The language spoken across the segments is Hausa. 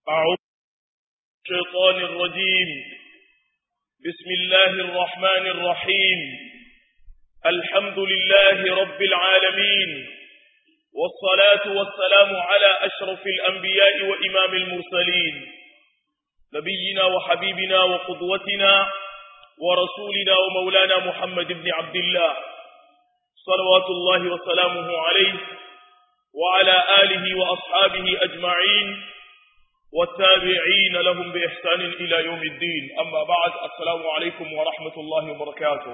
أعوذ الشيطان الرجيم بسم الله الرحمن الرحيم الحمد لله رب العالمين والصلاة والسلام على أشرف الأنبياء وإمام المرسلين نبينا وحبيبنا وقدوتنا ورسولنا ومولانا محمد بن عبد الله صلوات الله وسلامه عليه وعلى آله وأصحابه أجمعين والتابعين لهم بإحسان إلى يوم الدين أما بعد السلام عليكم ورحمة الله وبركاته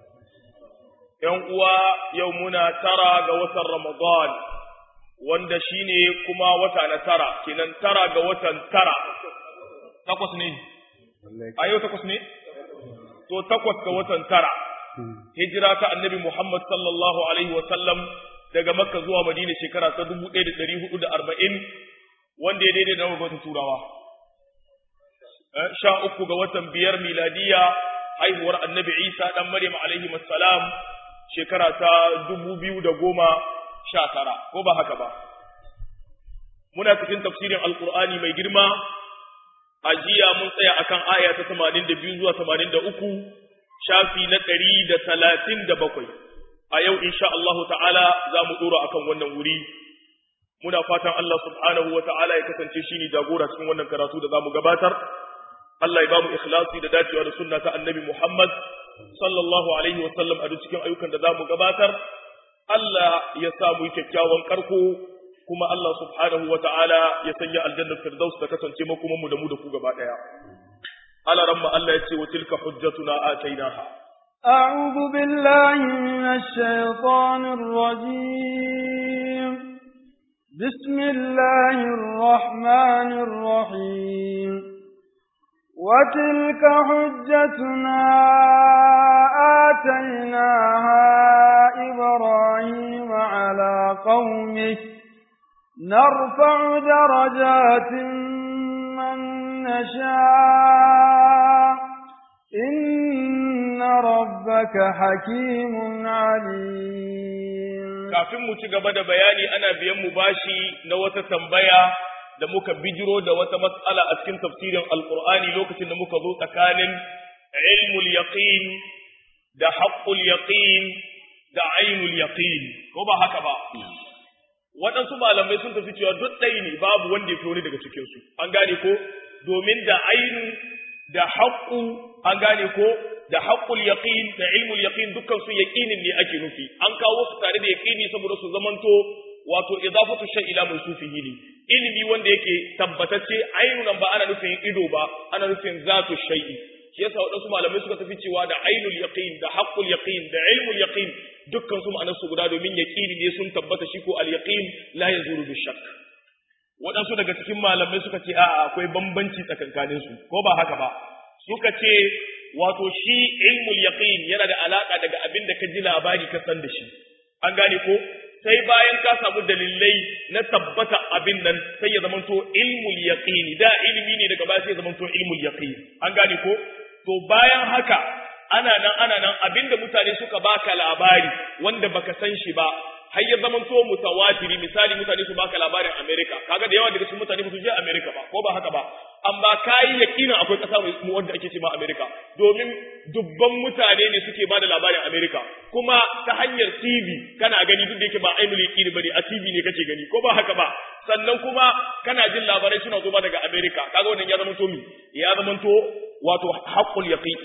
يوم يومنا ترى قوة رمضان wanda shine kuma wata na tara kenan tara ga watan tara takwas ne a yau takwas ne to takwas ga watan tara hijira ta annabi Muhammad sallallahu alaihi wa sallam daga makka zuwa madina shekara ta 1440 wanda ya daidai da watan turawa sha uku ga watan biyar miladiya haihuwar annabi isa dan maryam alaihi salam shekara ta dubu biyu da goma sha tara ko ba haka ba muna cikin tafsirin alkur'ani mai girma a jiya mun tsaya akan aya ta tamanin da biyu zuwa tamanin da uku shafi na ɗari da talatin da bakwai a yau insha Allahu ta'ala za mu ɗora akan wannan wuri muna fatan Allah subhanahu wa ta'ala ya kasance shi ne jagora cikin wannan karatu da za mu gabatar Allah ya ba mu ikhlasi da dacewa da sunna ta annabi Muhammad sallallahu alaihi wa sallam a duk cikin ayyukan da za mu gabatar Allah ya sa mu kyakkyawan karko kuma Allah subhanahu wa ta'ala ya sanya aljannar firdaus ta kasance makoman mu da mu da ku gaba daya ala ramma Allah ya ce wa tilka hujjatuna atainaha أعوذ بالله من الشيطان الرجيم بسم الله الرحمن الرحيم وتلك حجتنا آتيناها إبراهيم على قومه نرفع درجات من نشاء إن ربك حكيم عليم kafin mu ci gaba da bayani ana biyan mu bashi na wata tambaya da muka bijiro da wata matsala a cikin tafsirin alqur'ani lokacin da muka zo tsakanin ilmul yaqin da haqqul yaqin da ainul yaqin ko ba haka ba waɗansu malamai sun tafi cewa duk ɗaya ne babu wanda ya fi wani daga cikinsu an gane ko domin da ainu da haƙƙu an gane ko da haƙƙul yaqin da ilmul yaqin dukkan su yaqinin ne ake nufi an kawo su tare da yaqini saboda su zamanto wato idafatu shay ila mawsufihi ne ilimi wanda yake tabbatacce ainu nan ba ana nufin ido ba ana nufin zatu shay'i shi yasa waɗansu malamai suka tafi cewa da ainul yaqin da haqqul yaqin da ilmul yaqin dukkan su ma'anar su guda domin yaqini ne sun tabbata shi ko al yaqin la yazuru bi shakk waɗansu daga cikin malamai suka ce a'a akwai bambanci tsakankanin su ko ba haka ba suka ce wato shi ilmul yaqin yana da alaka daga abin da ka ji labari ka san da shi an gane ko sai bayan ka samu dalilai na tabbata abin nan sai ya zamanto ilmul yaqini da ilimi ne daga baya sai ya zamanto ilmul yaqin an gane ko to bayan haka ana nan ana nan abinda mutane suka baka labari wanda baka san shi ba har ya zama to mutawatiri misali mutane su baka labarin America kaga da yawa daga cikin mutane ba su je America ba ko ba haka ba amma kai yakinin akwai kasa mu wanda ake ce ma America domin dubban mutane ne suke ba da labarin America kuma ta hanyar TV kana gani duk da yake ba ainul yaqini bane a TV ne kake gani ko ba haka ba sannan kuma kana jin labarai suna zo ba daga America kaga wannan ya zama to mi ya zama to wato haqqul yaqin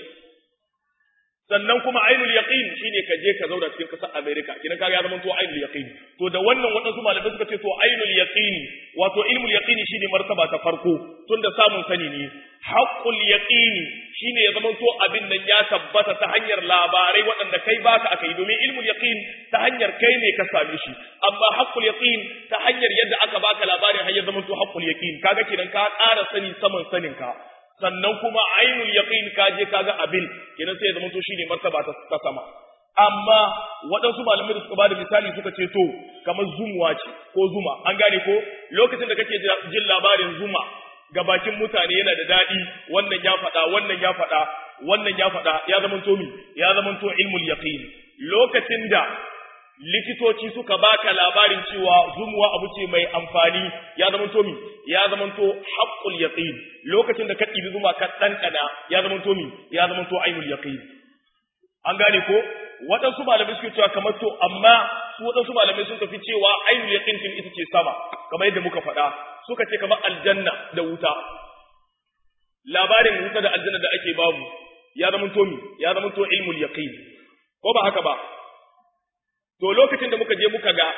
sannan kuma ainul yaqin shine ka je ka zauna cikin kasar America kina kaga ya zama to ainul yaqin to da wannan wadansu malamai suka ce to ainul yaqin wato ilmul yaqin shine martaba ta farko tunda samun sani ne haqqul yaqin shine ya zama to abin nan ya tabbata ta hanyar labarai waɗanda kai baka akai domin ilmul yaqin ta hanyar kai ne ka same shi amma haqqul yaqin ta hanyar yadda aka baka labarin har ya zama to haqqul yaqin kaga kidan ka ƙara sani saman sanin ka sannan kuma ainul yaqin ka je kaga abin kenan sai ya zama to shine martaba ta sama amma waɗansu malamai da suka bada misali suka ce to kamar zumuwa ce ko zuma an gane ko lokacin da kake jin labarin zuma ga bakin mutane yana da daɗi wannan ya faɗa wannan ya faɗa wannan ya faɗa ya zama to mi ya zama to ilmul yaqin lokacin da likitoci suka baka labarin cewa zumuwa abu ce mai amfani ya zama to mi ya zama to haqqul yaqin lokacin da ka ɗibi zuma ka ɗanɗana ya zama to mi ya zama to ainul yaqin an gane ko waɗansu malamai suke cewa kamar to amma su waɗansu malamai sun tafi cewa ainul yaqin din ita ce sama kamar yadda muka faɗa suka ce kamar aljanna da wuta labarin wuta da aljanna da ake babu ya zama to mi ya zama to ilmul yaqin ko ba haka ba to lokacin da muka je muka ga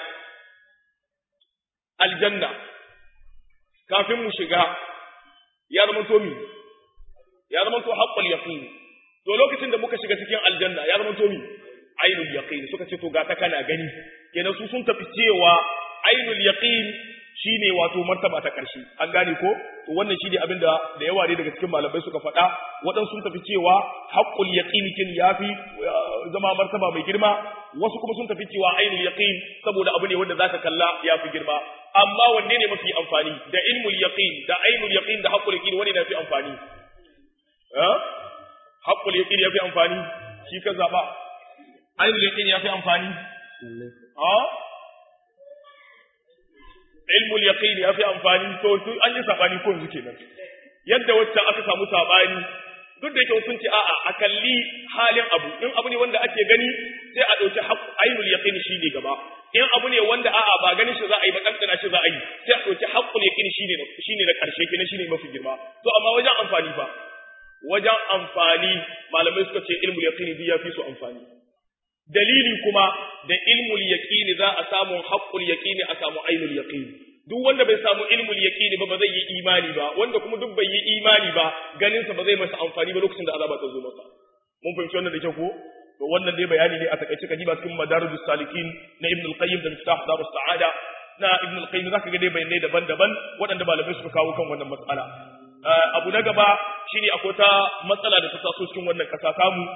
aljanna kafin mu shiga ya zama to mi ya zama to haqqul yaqin to lokacin da muka shiga cikin aljanna ya zama to mi ainul yaqin suka ce to ga ta kana gani kenan su sun tafi cewa ainul yaqin shine wato martaba ta karshe an gane ko to wannan shine abin da da yawa ne daga cikin malamai suka faɗa waɗansu sun tafi cewa haqqul yaqin kin yafi zama martaba mai girma wasu kuma sun tafi cewa ainul yaqin saboda abu ne wanda zaka kalla yafi girma amma wanne ne mafi amfani da ilmul yaqin da ainul yaqin da haqqul yaqin wanne ne fi amfani eh haqqul yaqin yafi amfani shi ka zaba ainul yaqin yafi amfani ah ilmul yaqin ya fi amfani to an yi sabani ko yanzu kenan yadda wacce aka samu sabani duk da yake sun ce a'a a kalli halin abu in abu ne wanda ake gani sai a dauki ainul yaqin shi ne gaba in abu ne wanda a'a ba ganin shi za a yi ba kankana shi za a yi sai a dauki haqqul yaqin shi ne shi ne na karshe kenan shi ne mafi girma to amma wajen amfani fa wajen amfani malamai suka ce ilmul yaqin bi ya fi su amfani dalili kuma da ilmul yaqini za a samu haqqul yaqini a samu ainul yaqini duk wanda bai samu ilmul yaqini ba ba zai yi imani ba wanda kuma duk bai yi imani ba ganin sa ba zai masa amfani ba lokacin da azaba ta zo masa mun fahimci wannan da kyau ko to wannan dai bayani ne a takaice kaji ba cikin madarijus salikin na ibn al-qayyim da miftah darus sa'ada na ibn al-qayyim zaka ga dai bayanai daban-daban waɗanda malamai suka kawo kan wannan matsala abu na gaba shine akwai ta matsala da ta taso cikin wannan kasa tamu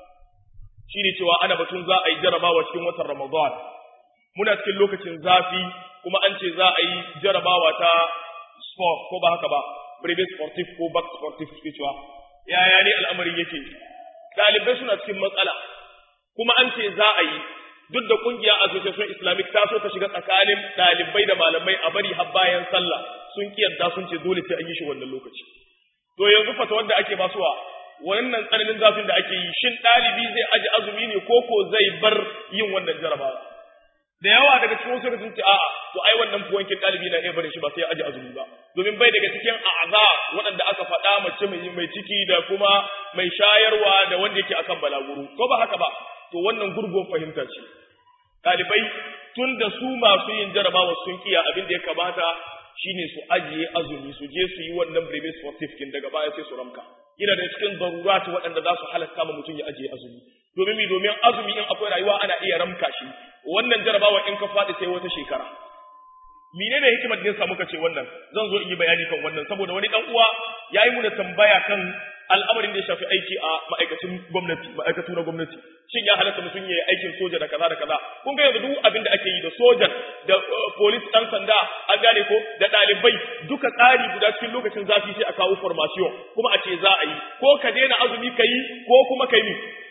shine cewa ana batun za a yi jarabawa cikin watan Ramadan muna cikin lokacin zafi kuma an ce za a yi jarabawa ta sport ko ba haka ba brevet sportif ko back sportif suke cewa yaya ne al'amarin yake ɗalibai suna cikin matsala kuma an ce za a yi duk da kungiya association islamic ta so ta shiga tsakanin ɗalibai da malamai a bari har bayan sallah sun kiyarda sun ce dole sai an yi shi wannan lokaci to yanzu fata wanda ake basuwa wannan tsananin zafin da ake yi shin ɗalibi zai aji azumi ne ko ko zai bar yin wannan jarabawa da yawa daga cikin wasu sun ce a'a to ai wannan fuwankin ɗalibi na iya barin shi ba sai ya aji azumi ba domin bai daga cikin a'za waɗanda aka faɗa mace mai mai ciki da kuma mai shayarwa da wanda yake akan balaguro ko ba haka ba to wannan gurgun fahimta ce ɗalibai tun da su masu yin jarabawa sun kiya abin da ya kamata shine su ajiye azumi su je su yi wannan brevet certificate daga baya sai su ramka yana da cikin darurat waɗanda za su halatta ma mutum ya ajiye azumi domin mi domin azumi in akwai rayuwa ana iya ramka shi wannan jarabawa in ka faɗi sai wata shekara menene hikimar da yasa muka ce wannan zan zo in yi bayani kan wannan saboda wani dan uwa yayi muna tambaya kan al'amarin da ya shafi aiki a ma'aikacin gwamnati ma'aikatu na gwamnati shin ya halatta mutum ya yi aikin soja da kaza da kaza kun ga yanzu duk abin da ake yi da sojan da police dan sanda an gane ko da ɗalibai duka tsari guda cikin lokacin zafi sai a kawo formation kuma a ce za a yi ko ka daina azumi ka yi ko kuma ka yi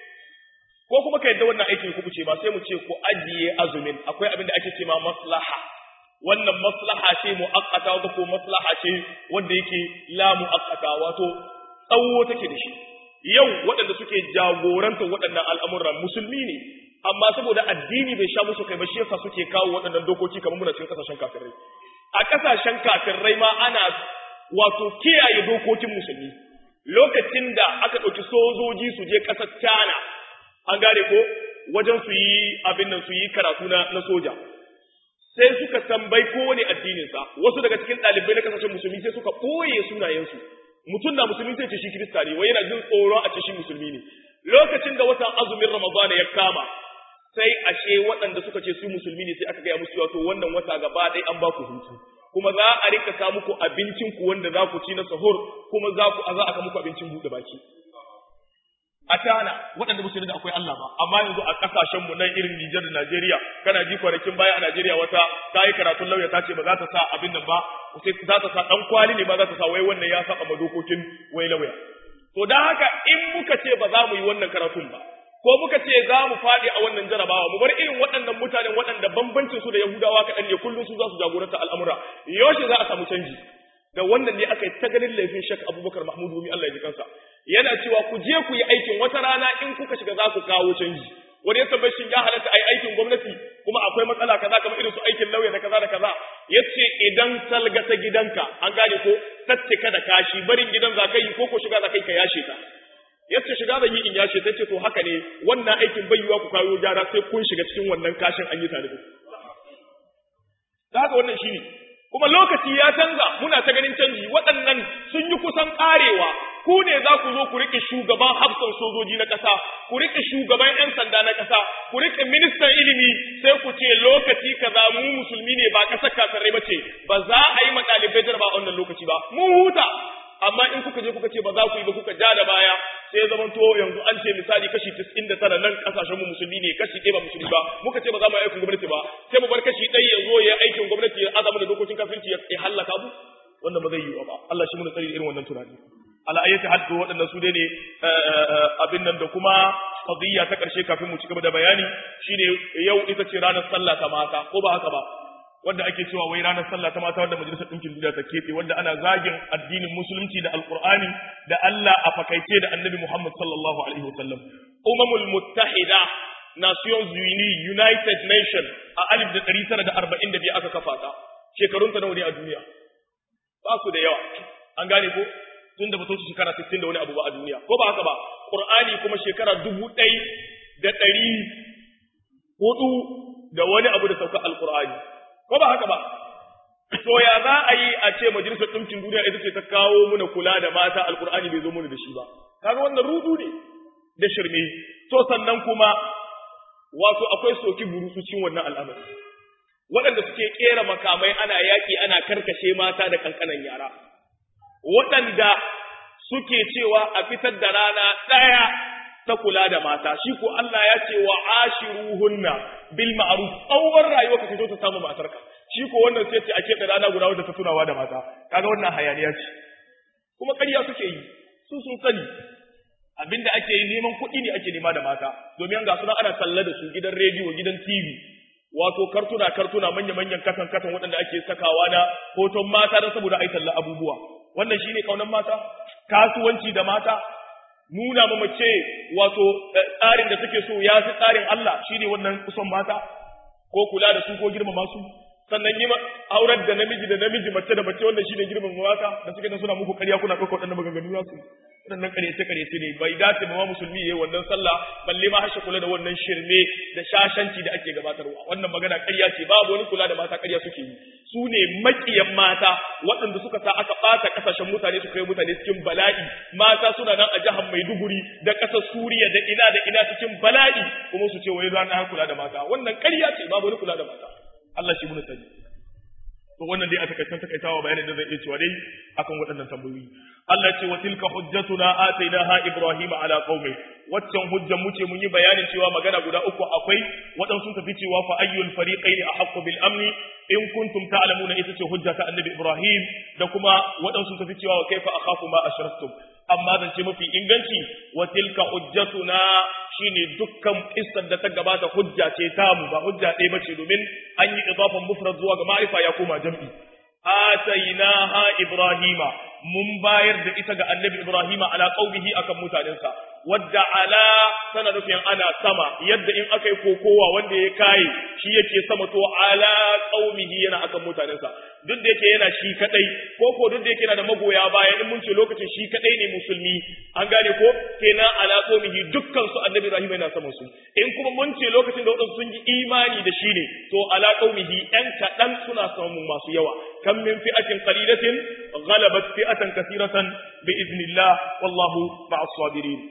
ko kuma ka yadda wannan aikin ku ce ba sai mu ce ku ajiye azumin akwai abin da ake ce ma maslaha wannan maslaha ce mu'akkata wata ko maslaha ce wanda yake la mu'akkata wato tsawo take da shi yau waɗanda suke jagorantar waɗannan al'amuran musulmi ne amma saboda addini bai sha musu kai ba shi yasa suke kawo waɗannan dokoki kamar muna cikin kasashen kafirai a kasashen kafirai ma ana wato kiyaye dokokin musulmi lokacin da aka ɗauki sojoji su je ƙasar China an gane ko wajen su yi abin nan su yi karatu na, na soja sai suka tambayi kowane addininsa wasu daga cikin ɗalibai na kasashen musulmi sai suka ɓoye sunayensu mutum na musulmi sai ce shi kirista ne wai yana jin tsoron a ce shi musulmi ne lokacin da watan azumin ramadana ya kama sai ashe waɗanda suka ce su musulmi ne sai aka gaya musu wato wannan wata gaba ɗaya an ba ku hutu kuma za a rika ka muku abincin ku wanda za ku ci na sahur kuma za ku za a ka muku abincin buɗe baki a tana waɗanda ba su da akwai Allah ba amma yanzu a ƙasashen mu nan irin Nijar da Najeriya kana ji kwanakin baya a Najeriya wata ta yi karatun lauya ta ce ba za ta sa abin nan ba sai za ta sa dan kwali ne ba za ta sa wai wannan ya saba ma dokokin wai lauya to dan haka in muka ce ba za mu yi wannan karatun ba ko muka ce za mu faɗi a wannan jarabawa mu bar irin waɗannan mutanen waɗanda bambancin su da Yahudawa kaɗan ne kullum su za su jagoranta al'amura yaushe za a samu canji da wannan ne aka yi ta ganin laifin shak Abubakar Mahmud Rumi Allah ya ji kansa yana cewa ku je ku yi aikin wata rana in kuka shiga za ku kawo canji wani ya tambaye shin ya halatta a yi aikin gwamnati kuma akwai matsala kaza kamar irin su aikin lauya da kaza da kaza yace idan salga ta gidanka an gane ko tattaka da kashi barin gidan za ka yi ko ko shiga za ka yi ka yashe ta yace shiga zan yi in yashe ta ce to haka ne wannan aikin bai yiwa ku kawo gyara sai kun shiga cikin wannan kashin an yi tare da ku haka wannan shine kuma lokaci ya canza muna ta ganin canji waɗannan sun yi kusan ƙarewa ku ne za ku zo ku riƙe shugaban hafsan sojoji na ƙasa ku riƙe shugaban 'yan sanda na ƙasa ku riƙe ministan ilimi sai ku ce lokaci kaza mu musulmi ne ba ƙasar kasarai ba ce ba za a yi ma ɗalibai jarba a wannan lokaci ba mun huta amma in kuka je kuka ce ba za ku yi ba kuka ja da baya sai ya zama to yanzu an ce misali kashi 99 nan kasashen mu musulmi ne kashi ɗaya ba musulmi ba muka ce ba za mu yi aikin gwamnati ba sai mu bar kashi ɗaya ya zo ya yi aikin gwamnati ya azama da dokokin kafirci ya hallaka mu wanda ba zai yi ba Allah shi mu tsari irin wannan tunani ala ayyati haddu waɗannan su dai ne abin nan da kuma qadiyya ta ƙarshe kafin mu ci gaba da bayani shine yau ita ce ranar sallah ta mata ko ba haka ba wanda ake cewa wai ranar sallah ta mata wanda majalisar ɗinkin duniya ta keɓe wanda ana zagin addinin musulunci da alƙur'ani da Allah a fakaice da annabi Muhammad sallallahu alaihi wasallam umamul muttahida nations unis united nation a alif da ɗari tara da arba'in da biyu aka kafa ta shekarun ta nawa ne a duniya ba su da yawa an gane ko tun da ba su shekara sittin da wani abu ba a duniya ko ba haka ba qur'ani kuma shekara dubu ɗai da ɗari hudu da wani abu da sauka alƙur'ani ko ba haka ba to ya za a yi a ce majalisar ɗinkin duniya ita ce ta kawo muna kula da mata alkur'ani bai zo muna da shi ba kaga wannan rudu ne da shirme to sannan kuma wato akwai soki burutsu cikin wannan al'amari waɗanda suke kera makamai ana yaƙi ana karkashe mata da kankanan yara waɗanda suke cewa a fitar da rana ɗaya ta kula da mata shi ko Allah ya ce wa ashiruhunna bil ma'ruf tsawon rayuwa ka fito ta samu matarka shi ko wannan sai ce a keɓe rana guda wadda ta tunawa da mata kaga wannan hayaniya ce kuma ƙarya suke yi su sun sani abinda ake yi neman kuɗi ne ake nema da mata domin ga suna ana talla da su gidan rediyo gidan TV wato kartuna kartuna manya manyan katan katan waɗanda ake sakawa na hoton mata don saboda ai talla abubuwa wannan shine kaunan mata kasuwanci da mata nuna ma mace wato tsarin da take so ya fi tsarin Allah shine wannan kusan mata ko kula da su ko girmama su sannan yi aurar da namiji da namiji mace da mace wanda shine girmama mata da suke nan suna muku ƙarya kuna ɗaukar waɗannan maganganu za su waɗannan ƙaryace ƙaryace ne bai dace ba musulmi yayi wannan sallah balle ma hashe kula da wannan shirme da shashanci da ake gabatarwa wannan magana ƙarya ce babu wani kula da mata ƙarya suke yi su ne maƙiyan mata waɗanda suka sa aka ɓata ƙasashen mutane su kai mutane cikin bala'i mata suna nan a jihar Maiduguri da ƙasar Suriya da ina da ina cikin bala'i kuma su ce wai ranar kula da mata wannan ƙarya ce babu wani kula da mata Allah shi muna sani to wannan dai a takaitan takaitawa bayanin da zai iya cewa dai akan waɗannan tambayoyi Allah ce wa tilka hujjatuna atainaha ibrahim ala qaumi waccan hujjan mu ce mun yi bayanin cewa magana guda uku akwai waɗansu tafi cewa fa ayyul fariqaini ahqqu bil amni in kuntum ta'lamuna ita ce hujja ta annabi ibrahim da kuma waɗansu tafi cewa wa kaifa akhafu ma ashraktum amma zance mafi inganci wa tilka hujjatuna shine dukkan kissar da ta gabata hujja ce tamu ba hujja ɗaya bace domin an yi idafan mufrad zuwa ga ma'rifa ya koma jam'i atainaha ibrahima mun bayar da ita ga annabi ibrahima ala qaumihi akan mutanensa wadda ala tana nufin ana sama yadda in aka yi kokowa wanda ya kai shi yake sama to ala qaumihi yana akan mutanensa duk da yake yana shi kadai ko ko duk da yake yana da magoya baya in mun ce lokacin shi kadai ne musulmi an gane ko kenan ala qaumihi dukkan su annabi ibrahim yana sama su in kuma mun ce lokacin da wadansu sun yi imani da shi ne to ala qaumihi ɗan kaɗan suna samun masu yawa kam min fi'atin qalilatin ghalabat fi'atan kathiratan bi idnillah wallahu ma'as sabirin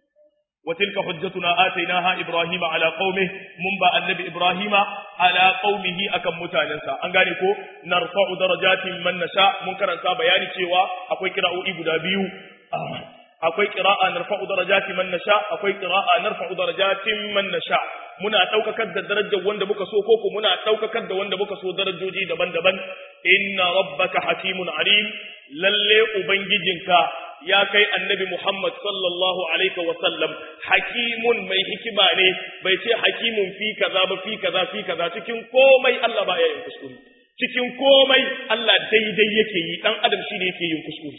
وتلك حجتنا آتيناها إبراهيم على قومه منبا النبي إبراهيم على قومه أكم متاننسا أنغاني كو نرفع درجات من نشاء منكر أنسا بياني تيوا أكوي كراء إبدا بيو akwai qira'a narfa'u darajati man nasha akwai qira'a narfa'u darajatin man nasha muna daukakar da darajar wanda muka so koko muna daukakar da wanda muka so darajoji daban-daban inna rabbaka hakimun alim lalle ubangijinka ya kai annabi Muhammad sallallahu alaihi wa sallam hakimun mai hikima ne bai ce hakimun fi kaza ba fi kaza fi kaza cikin komai Allah ba ya yin kuskure cikin komai Allah daidai yake yi dan adam shine yake yin kuskure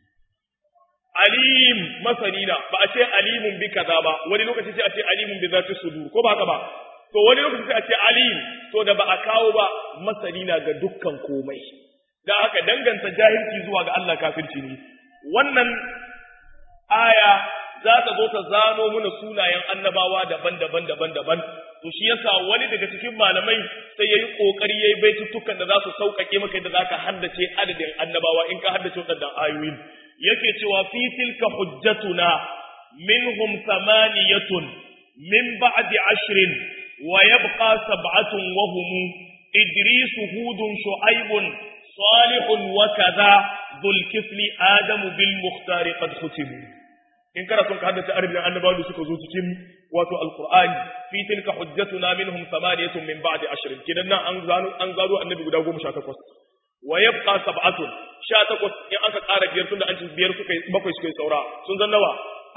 alim masanina ba a ce alimun bi kaza ba wani lokaci sai a ce alimun bi zati sudur ko ba haka ba to wani lokaci sai a ce alim to da ba a kawo ba masanina ga dukkan komai da haka danganta jahilci zuwa ga Allah kafirci ne wannan aya za ta zo ta zano mana sunayen annabawa daban-daban daban-daban to shi yasa wani daga cikin malamai sai yayi kokari yayi baitutukan da za su sauƙaƙe maka da zaka haddace adadin annabawa in ka haddace waɗannan ayoyin yake cewa fi tilka hujjatuna minhum thamaniyatun min ba'di ashrin wa yabqa sab'atun wa hum idris hudun shu'aibun salihun wa kaza dhul kifli adamu bil mukhtar qad khutimu in kana son ka haddace arabin annabawan da suka zo cikin wato alqur'ani fi tilka hujjatuna minhum thamaniyatun min ba'di ashrin kidan nan an zano an zaro annabi guda 18 wa yabqa sab'atun 18 in aka ƙara biyar tunda an ci biyar suka bakwai suka yi saura sun zan nawa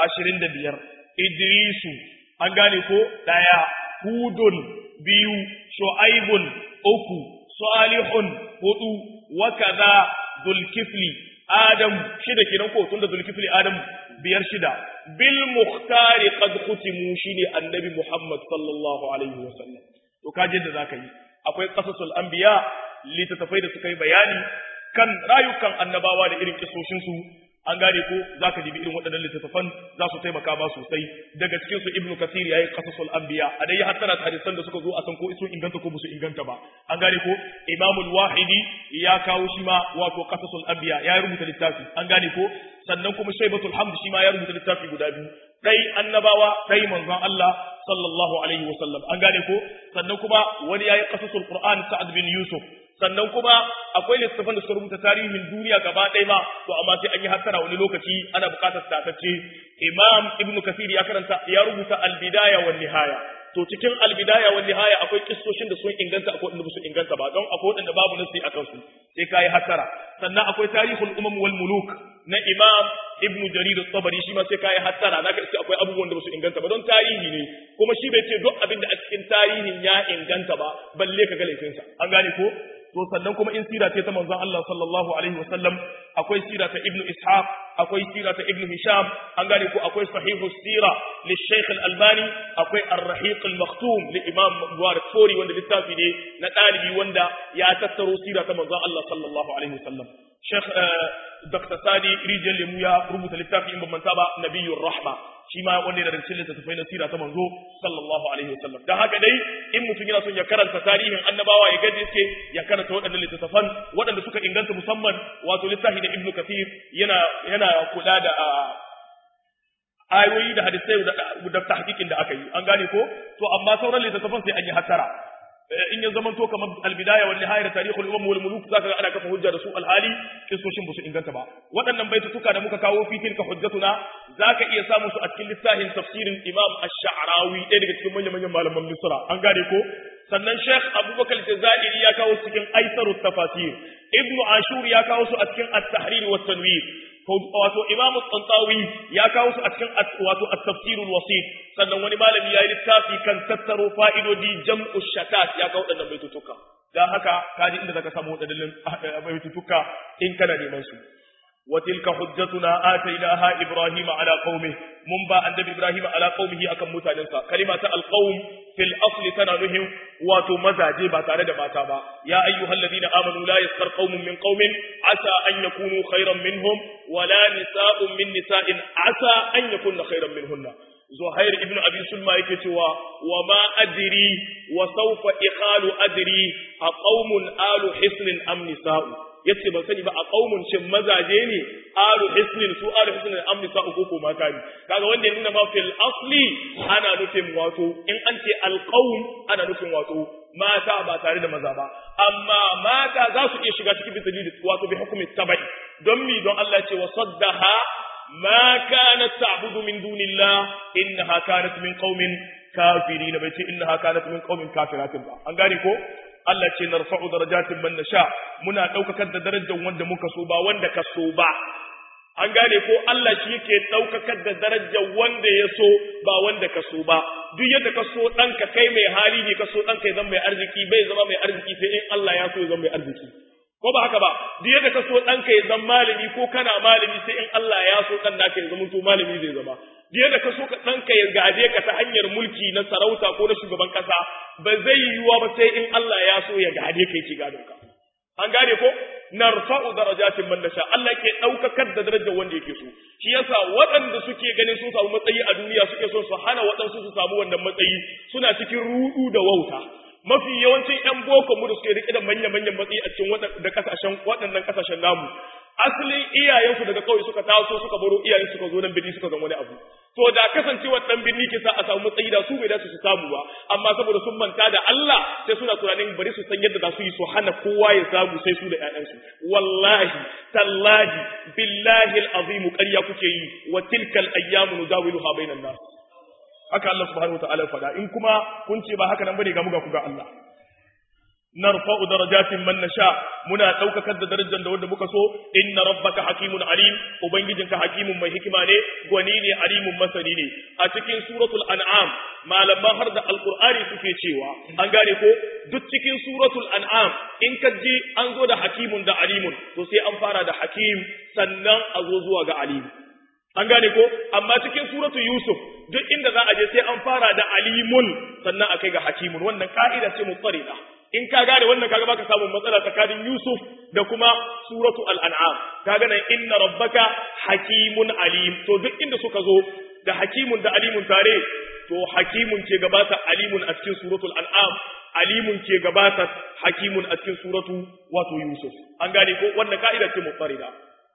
25 idrisu an gane ko daya hudun biyu shu'aibun uku salihun hudu wa kaza zulkifli adam shida kenan ko tunda zulkifli adam biyar shida bil muhtari qad khutimu shine annabi Muhammad sallallahu alaihi wasallam to kaje da zaka yi akwai qasasul anbiya litatafai da suka yi bayani kan rayukan annabawa da irin kisoshin su an gane ko zaka dibi irin waɗannan littattafan za su taimaka ba sosai daga cikin su ibnu kathir yayi qasasul anbiya a dai hattara hadisan da suka zo a san ko sun inganta ko su inganta ba an gane ko imamul wahidi ya kawo shi ma wato qasasul anbiya ya rubuta littafi an gane ko sannan kuma shaibatul hamd shi ma ya rubuta littafi guda biyu dai annabawa dai manzon Allah sallallahu alaihi wasallam an gane ko sannan kuma wani yayi qasasul qur'an sa'ad bin yusuf sannan kuma akwai littafan da suka rubuta tarihin duniya gaba ɗaya ma to amma sai an yi hattara wani lokaci ana buƙatar tatacce imam ibnu kasir ya karanta ya rubuta al-bidaya wan nihaya to cikin al-bidaya wan nihaya akwai kissoshin da sun inganta akwai wanda su inganta ba don akwai wanda babu nasi akan su sai kai hattara sannan akwai tarihul umam wal muluk na imam ibn jarir at-tabari shi ma sai kai hattara zaka ce akwai abubuwan da su inganta ba don tarihi ne kuma shi bai ce duk abin da a cikin tarihin ya inganta ba balle ka ga laifinsa an gane ko to sannan kuma in sira ce ta manzon Allah sallallahu alaihi wasallam akwai sira ta ibnu ishaq akwai sira ta ibnu hisham an gane ko akwai sahihu sira li shaykh al-albani akwai ar-rahiq al-maktum li imam mubarak fori wanda littafi ne na dalibi wanda ya tattaro sira ta manzon Allah sallallahu alaihi wasallam shaykh dr sadi rijal lemu ya rubuta littafi in ban manta ba nabiyur rahma shi ma wanda yana da cikin littattafai na sira ta manzo sallallahu alaihi wasallam dan haka dai in mutum yana son ya karanta tarihin annabawa ya gaji yake ya karanta waɗannan littattafan waɗanda suka inganta musamman wato littafi na ibnu kathir yana yana kula da ayoyi da hadisai da tahqiqin da aka yi an gane ko to amma sauran littattafan sai an yi hatara in ya zama to kamar albidaya wal nihaya da tarihul umam wal muluk zaka ga ana kafa hujja da su alhali kisoshin ba su inganta ba waɗannan baitutuka da muka kawo fi tilka hujjatuna zaka iya samun su a cikin littafin tafsirin imam ash-sha'rawi ɗaya daga cikin manyan manyan malaman misra an gane ko sannan sheikh abubakar jazairi ya kawo su cikin aisarut tafasir ibnu ashur ya kawo su a cikin at-tahrir wa tanwir wato imamu tsantawi ya kawo su a cikin wato at-tafsirul wasit sannan wani malami ya yi littafi kan tattaro fa'idodi jam'u shatat ya kawo waɗannan baitutuka dan haka kaji inda zaka samu waɗannan baitutuka in kana neman su وتلك حجتنا آتيناها إبراهيم على قومه منبا عند إبراهيم على قومه أكم متعنسا كلمة القوم في الأصل تنالهم وتمزى جيبا تارد ما تابا يا أيها الذين آمنوا لا يسخر قوم من قوم عسى أن يكونوا خيرا منهم ولا نساء من نساء عسى أن يكون خيرا منهن زهير ابن أبي سلمى يكتوى وما أدري وسوف إخال أدري أقوم آل حسن أم نساء yace ban sani ba a qaumun shin mazaje ne alu hisnin su alu hisnin am nisa uku ko mata ne kaga wanda ya nuna ma fil asli ana nufin wato in an ce al qaum ana nufin wato mata ba tare da maza ba amma mata za su iya shiga cikin bisali wato bi hukumi tabai don mi don Allah ce wa saddaha ma kanat ta'budu min dunillah innaha kanat min qaumin kafirin bai ce innaha kanat min qaumin kafiratin ba an gane ko Allah ce narfa'u darajatin man nasha muna daukakar da darajar wanda muka so ba wanda ka so ba an gane ko Allah shi yake ɗaukakar da darajar wanda ya so ba wanda ka so ba duk yadda ka so ɗanka kai mai hali ne ka so ɗanka ya zama mai arziki bai zama mai arziki sai in Allah ya so ya zama mai arziki ko ba haka ba duk yadda ka so ɗanka ya zama malami ko kana malami sai in Allah ya so ɗan naka ya zama to malami zai zama duk yadda ka so ka ɗanka ya gade ka ta hanyar mulki na sarauta ko na shugaban ƙasa ba zai yiwuwa ba sai in Allah ya so ya gade ka yake gadon ka an gane ko narfa'u darajatin man nasha Allah ke daukakar da darajar wanda yake so shi yasa waɗanda suke ganin sun samu matsayi a duniya suke so su hana waɗansu su samu wannan matsayi suna cikin rudu da wauta mafi yawancin ƴan boko mu da suke rike da manyan manyan matsayi a cikin da kasashen waɗannan kasashen namu asalin iyayensu daga kawai suka taso suka baro iyayen suka zo nan birni suka zama wani abu to da kasancewar dan birni ke sa a samu matsayi da su bai dace su samu ba amma saboda sun manta da Allah sai suna tunanin bari su san yadda za su yi su hana kowa ya samu sai su da ƴaƴansu wallahi tallahi billahi alazim ƙarya kuke yi wa tilkal ayyamu nudawiluha bainan nas haka Allah subhanahu wataala ya faɗa in kuma kun ce ba haka nan bane ga muga ku ga Allah narfa'u darajatin man nasha muna daukakar da darajar da wanda muka so inna rabbaka hakimun alim ubangijinka hakimun mai hikima ne gwani ne alimun masani ne a cikin suratul an'am malaman har da alqur'ani suke cewa an gane ko duk cikin suratul an'am in ka ji an zo da hakimun da alimun to sai an fara da hakim sannan a zo zuwa ga alim an gane ko amma cikin suratul yusuf duk inda za a je sai an fara da alimun sannan a kai ga hakimun wannan ka'ida ce mutsarida in ka gane wannan kaga baka samu matsala tsakanin Yusuf da kuma suratu al-an'am kaga nan inna rabbaka hakimun alim to duk inda suka zo da hakimun da alimun tare to hakimun ke gabata alimun a cikin suratul an'am alimun ke gabata hakimun a cikin suratu wato Yusuf an gane ko wannan ka'ida ce mutsarida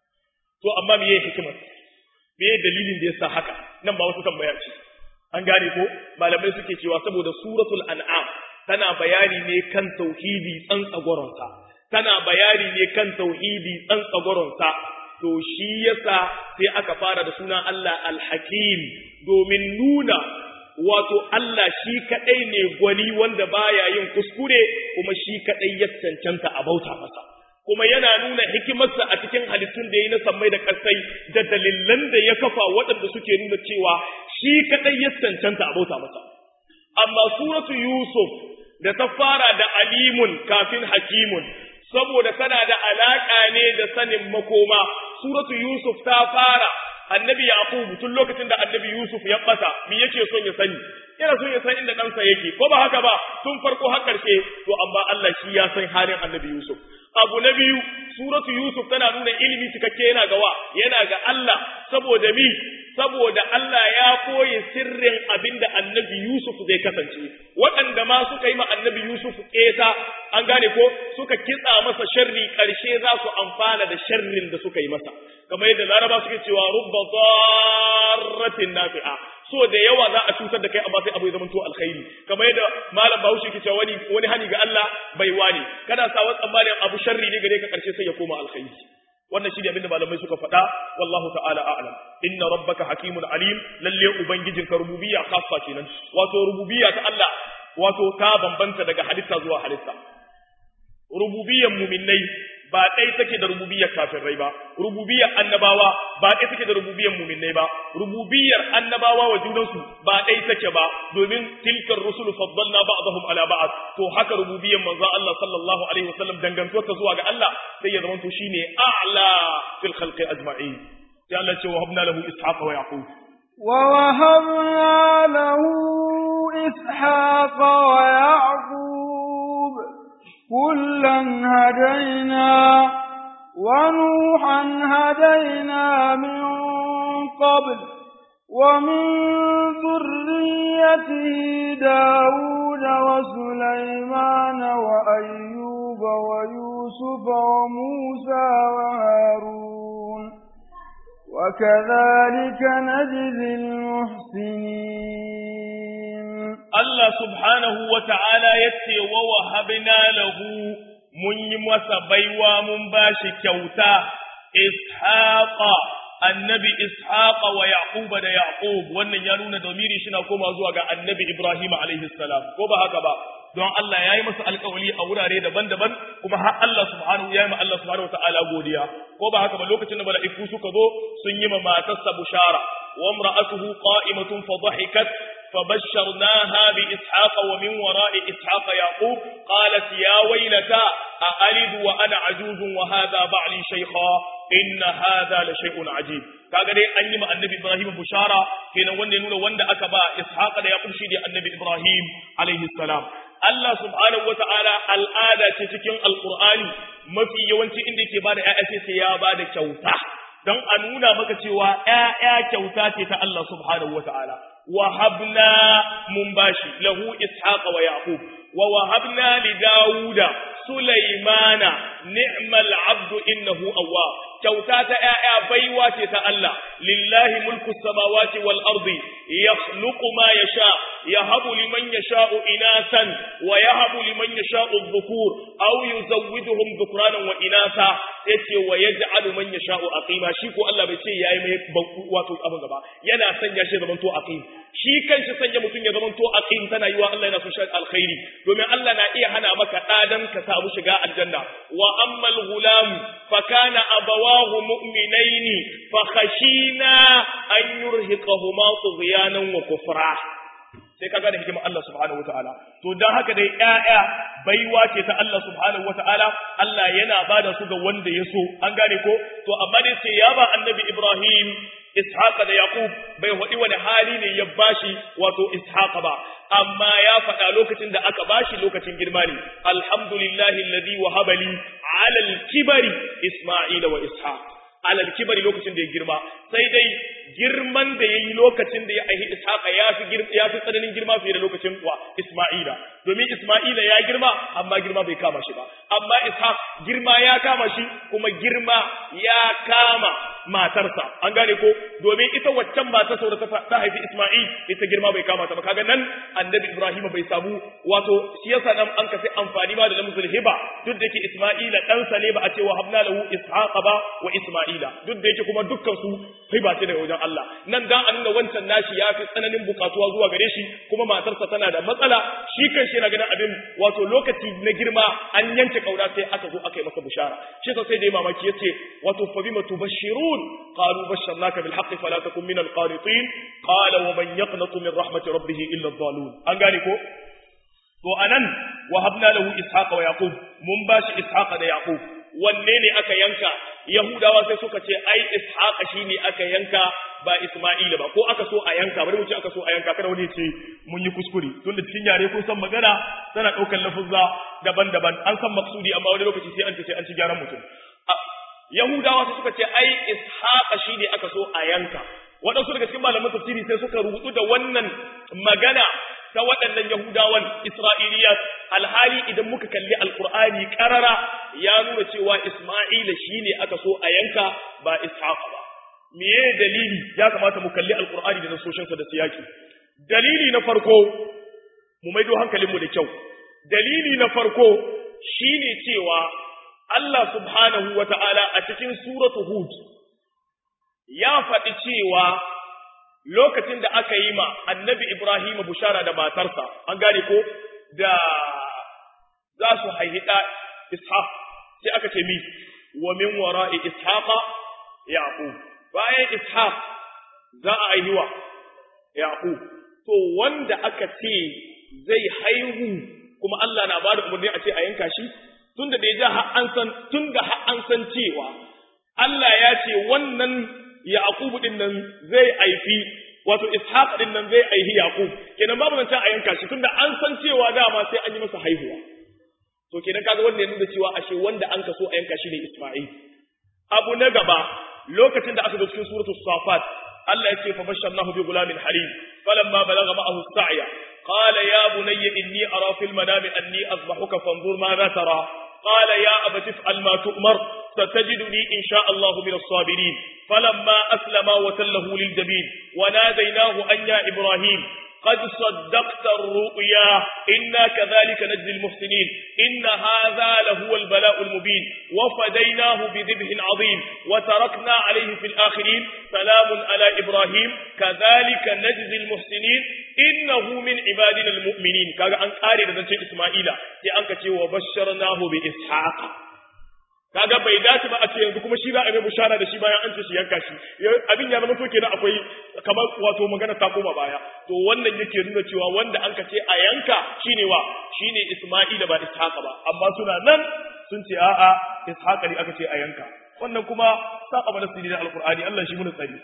to amma meye hikimar meye dalilin da yasa haka nan ba wasu tambaya ce an gane ko malamai suke cewa saboda suratul an'am tana bayani ne kan tauhidi tsantsagoronsa tana bayani ne kan tauhidi tsantsagoronsa to shi yasa sai aka fara da sunan Allah al-Hakim domin nuna wato Allah shi kadai ne gwani wanda baya yin kuskure kuma shi kadai ya cancanta a bauta masa kuma yana nuna hikimarsa a cikin halittun da ya yi na sammai da ƙasai da dalilan da ya kafa waɗanda suke nuna cewa shi kadai ya cancanta a bauta masa amma suratu Yusuf da ta fara da alimun kafin hakimun saboda tana da alaƙa ne da sanin makoma suratu Yusuf ta fara annabi Yaqub tun lokacin da annabi Yusuf ya bata me yake son ya sani yana son ya san inda ɗansa yake ko ba haka ba tun farko har ƙarshe to amma Allah shi ya san halin annabi Yusuf abu na biyu suratu Yusuf tana nuna ilimi cikakke yana ga wa yana ga Allah saboda mi saboda Allah ya koyi sirrin abinda annabi Yusuf zai kasance waɗanda ma suka yi ma annabi Yusuf ƙeta an gane ko suka kitsa masa sharri ƙarshe za su amfana da sharrin da suka yi masa kamar yadda laraba suke cewa rubba darratin nafi'a so da yawa za a cutar da kai amma sai abu ya zamanto alkhairi kamar yadda malam Bahaushe ke cewa wani wani hani ga Allah bai wani kana sa wa tsammanin abu sharri ne gare ka ƙarshe sai ya koma alkhairi wannan shi ne abinda malamai suka faɗa wallahu ta'ala a'lam inna rabbaka hakimun alim lalle ubangijinka rububiyya khassa kenan wato rububiyya ta Allah wato ta bambanta daga halitta zuwa halitta rububiyyan mu'minnai ba ɗai take da rububiyyar kafirai ba rububiyyar annabawa ba ɗai take da rububiyyar mu'minnai ba rububiyyar annabawa wa junansu ba ɗai take ba domin tilkar rusul faddalna ba'dahum ala ba'd to haka rububiyyar manzo Allah sallallahu alaihi wasallam dangantuwar ta zuwa ga Allah sai ya zama to shine a'la fil khalqi ajma'in sai Allah ce wa habna lahu ishaqa wa yaqub wa wahabna lahu ishaqa wa yaqub kullan hadaina ونوحا هدينا من قبل ومن ذريته داود وسليمان وأيوب ويوسف وموسى وهارون وكذلك نجزي المحسنين الله سبحانه وتعالى يتي ووهبنا له mun yi masa baiwa mun ba shi kyauta ishaqa annabi ishaqa wa yaquba da yaqub wannan ya nuna domiri shi na koma zuwa ga annabi ibrahim alaihi salam ko ba haka ba don Allah ya yi masa alƙawari a wurare daban-daban kuma har Allah subhanahu ya yi ma Allah subhanahu wataala godiya ko ba haka ba lokacin da mala'iku suka zo sun yi ma matarsa bushara wa imra'atuhu qa'imatun fa dhahikat فبشرناها بإسحاق ومن وراء إسحاق يعقوب قالت يا ويلتى أألد وأنا عجوز وهذا بعلي شيخا إن هذا لشيء عجيب kaga dai an yi ma annabi Ibrahim bushara kenan wanda ya nuna wanda aka ba Ishaq da Yaqub shi da annabi Ibrahim alaihi salam Allah subhanahu wataala al'ada ce cikin alqur'ani mafi yawanci inda yake bada ƴaƴa sai ya bada kyauta don a nuna maka cewa ƴaƴa kyauta ce ta Allah subhanahu wataala وهبنا منباشي له إسحاق ويعقوب ووهبنا لداود سليمان نعم العبد إنه أواب kyauta ta ‘ya'ya baiwa ce ta Allah, lillahi mulku samawati wal ardi ya ma ya sha, ya habu liman ya sha'u inasan, wa ya habu liman ya sha'u dhukur, au yi zawwiduhum dhukranan wa inasa, sai ce wa ya ja'alu man ya sha'u aqima shi ko Allah bai ce yayi mai wato abin gaba, yana sanya shi zaman to aqim. Shi kanshi sanya mutum ya zaman to aqim tana yiwa Allah yana so shi alkhairi, domin Allah na iya hana maka ɗadan ka samu shiga aljanna. Wa ammal gulam fa kana abawa الله مؤمنين فخشينا أن يرهقهما طغيانا وكفرا sai kaga da hikimar Allah subhanahu wataala to dan haka dai ƴaƴa baiwa ce ta Allah subhanahu wataala Allah yana bada su ga wanda ya so an gane ko to amma dai sai ya ba annabi Ibrahim Ishaq da Yaqub bai wadi wani hali ne ya bashi wato Ishaq ba amma ya faɗa lokacin da aka bashi lokacin girma ne alhamdulillahi alladhi wahaba li ala al-kibari Isma'ila wa Ishaq ala al-kibari lokacin da ya girma sai dai girman da yayi lokacin da ya aihi Ishaq ya fi ya fi tsananin girma fiye da lokacin wa Isma'ila domin Isma'ila ya girma amma girma bai kama shi ba amma Ishaq girma ya kama shi kuma girma ya kama matarsa an gane ko domin ita waccan mata saboda ta haifi Isma'il ita girma bai kama ta ba kaga nan annabi Ibrahim bai samu wato shi yasa nan an kafi amfani ma da lamzul hiba duk da yake Isma'ila dan sa ne ba a ce wa habna lahu ishaqa ba wa Isma'ila duk da yake kuma dukkan su hiba ce daga wajen Allah nan dan a nuna wancan nashi ya fi tsananin bukatuwa zuwa gare shi kuma matarsa tana da matsala shi kan shi na ganin abin wato lokaci na girma an yanke kauna sai aka zo aka yi masa bushara shi sai da mamaki yace wato fa bima tubashshirun qalu basharnaka bil haqqi fala takun min al qanitin qala wa man yaqnatu min rahmati rabbih illa adh-dhalun an gane ko to anan wa habna lahu ishaqa wa yaqub mun bashi ishaqa da yaqub wanne ne aka yanka yahudawa sai suka ce ai ishaqa shine aka yanka ba isma'ila ba ko aka so a yanka bari mu ce aka so a yanka kada wani ce mun yi kuskure tun da cikin yare kun san magana tana daukar lafuzza daban-daban an san maksudi amma wani lokaci sai an ce sai an ci gyaran mutum yahudawa sai suka ce ai ishaqa shine aka so a yanka waɗansu daga cikin malaman tafsiri sai suka rubutu da wannan magana ta waɗannan Yahudawan Isra'iliyat alhali idan muka kalli Alƙur'ani ƙarara ya nuna cewa Isma'ila shi ne aka so a yanka ba Ishaq ba. Meye dalili ya kamata mu kalli Alƙur'ani da nasoshinsa da siyaki. Dalili na farko, mu maido hankalinmu da kyau. Dalili na farko shi ne cewa Allah subhanahu wa ta'ala a cikin suratu Hud ya faɗi cewa lokacin da aka yi ma annabi Ibrahim bushara da matarsa, an gane ko da za su haihi ɗa Ishaq, sai aka ce mi, wa min wara'i Ishaqa Yaqub. Bayan Ishaq za a haihiwa Yaqub. To wanda aka ce zai haihu kuma Allah na ba da umarni a ce a yanka shi, tunda da ya har an san, tunda har an san cewa Allah ya ce wannan Yaqubu din nan zai aifi wato Ishaq din nan zai aihi Yaqub kenan babu nan a yanka shi tunda an san cewa dama sai an yi masa haihuwa to kenan kaga wanda ya nuna cewa ashe wanda an kaso a yanka shi ne Isma'il abu na gaba lokacin da aka zo cikin suratul Safat Allah ya ce fa basharnahu bi gulamin halim falamma balagha ma'ahu as-sa'ya qala ya bunayya inni ara fil manami anni azbahuka fanzur ma za tara قال يا أبت افعل ما تؤمر ستجدني إن شاء الله من الصابرين فلما أسلما وتله للجبين وناديناه أن يا إبراهيم قد صدقت الرؤيا إنا كذلك نجزي المحسنين إن هذا لهو البلاء المبين وفديناه بذبح عظيم وتركنا عليه في الآخرين سلام على إبراهيم كذلك نجزي المحسنين إنه من عبادنا المؤمنين كذا أن قاري لذلك إسماعيل لأنك وبشرناه بإسحاق kaga bai dace ba a ce yanzu kuma shi za a mai bushara da shi bayan an ce shi yanka shi abin ya zama to kenan akwai kamar wato magana ta koma baya to wannan yake nuna cewa wanda an ka ce a yanka shine wa shine Isma'ila ba Ishaqa ba amma suna nan sun ce a'a Ishaqa ne aka ce a yanka wannan kuma saba mana sirri da alqur'ani Allah shi mun tsari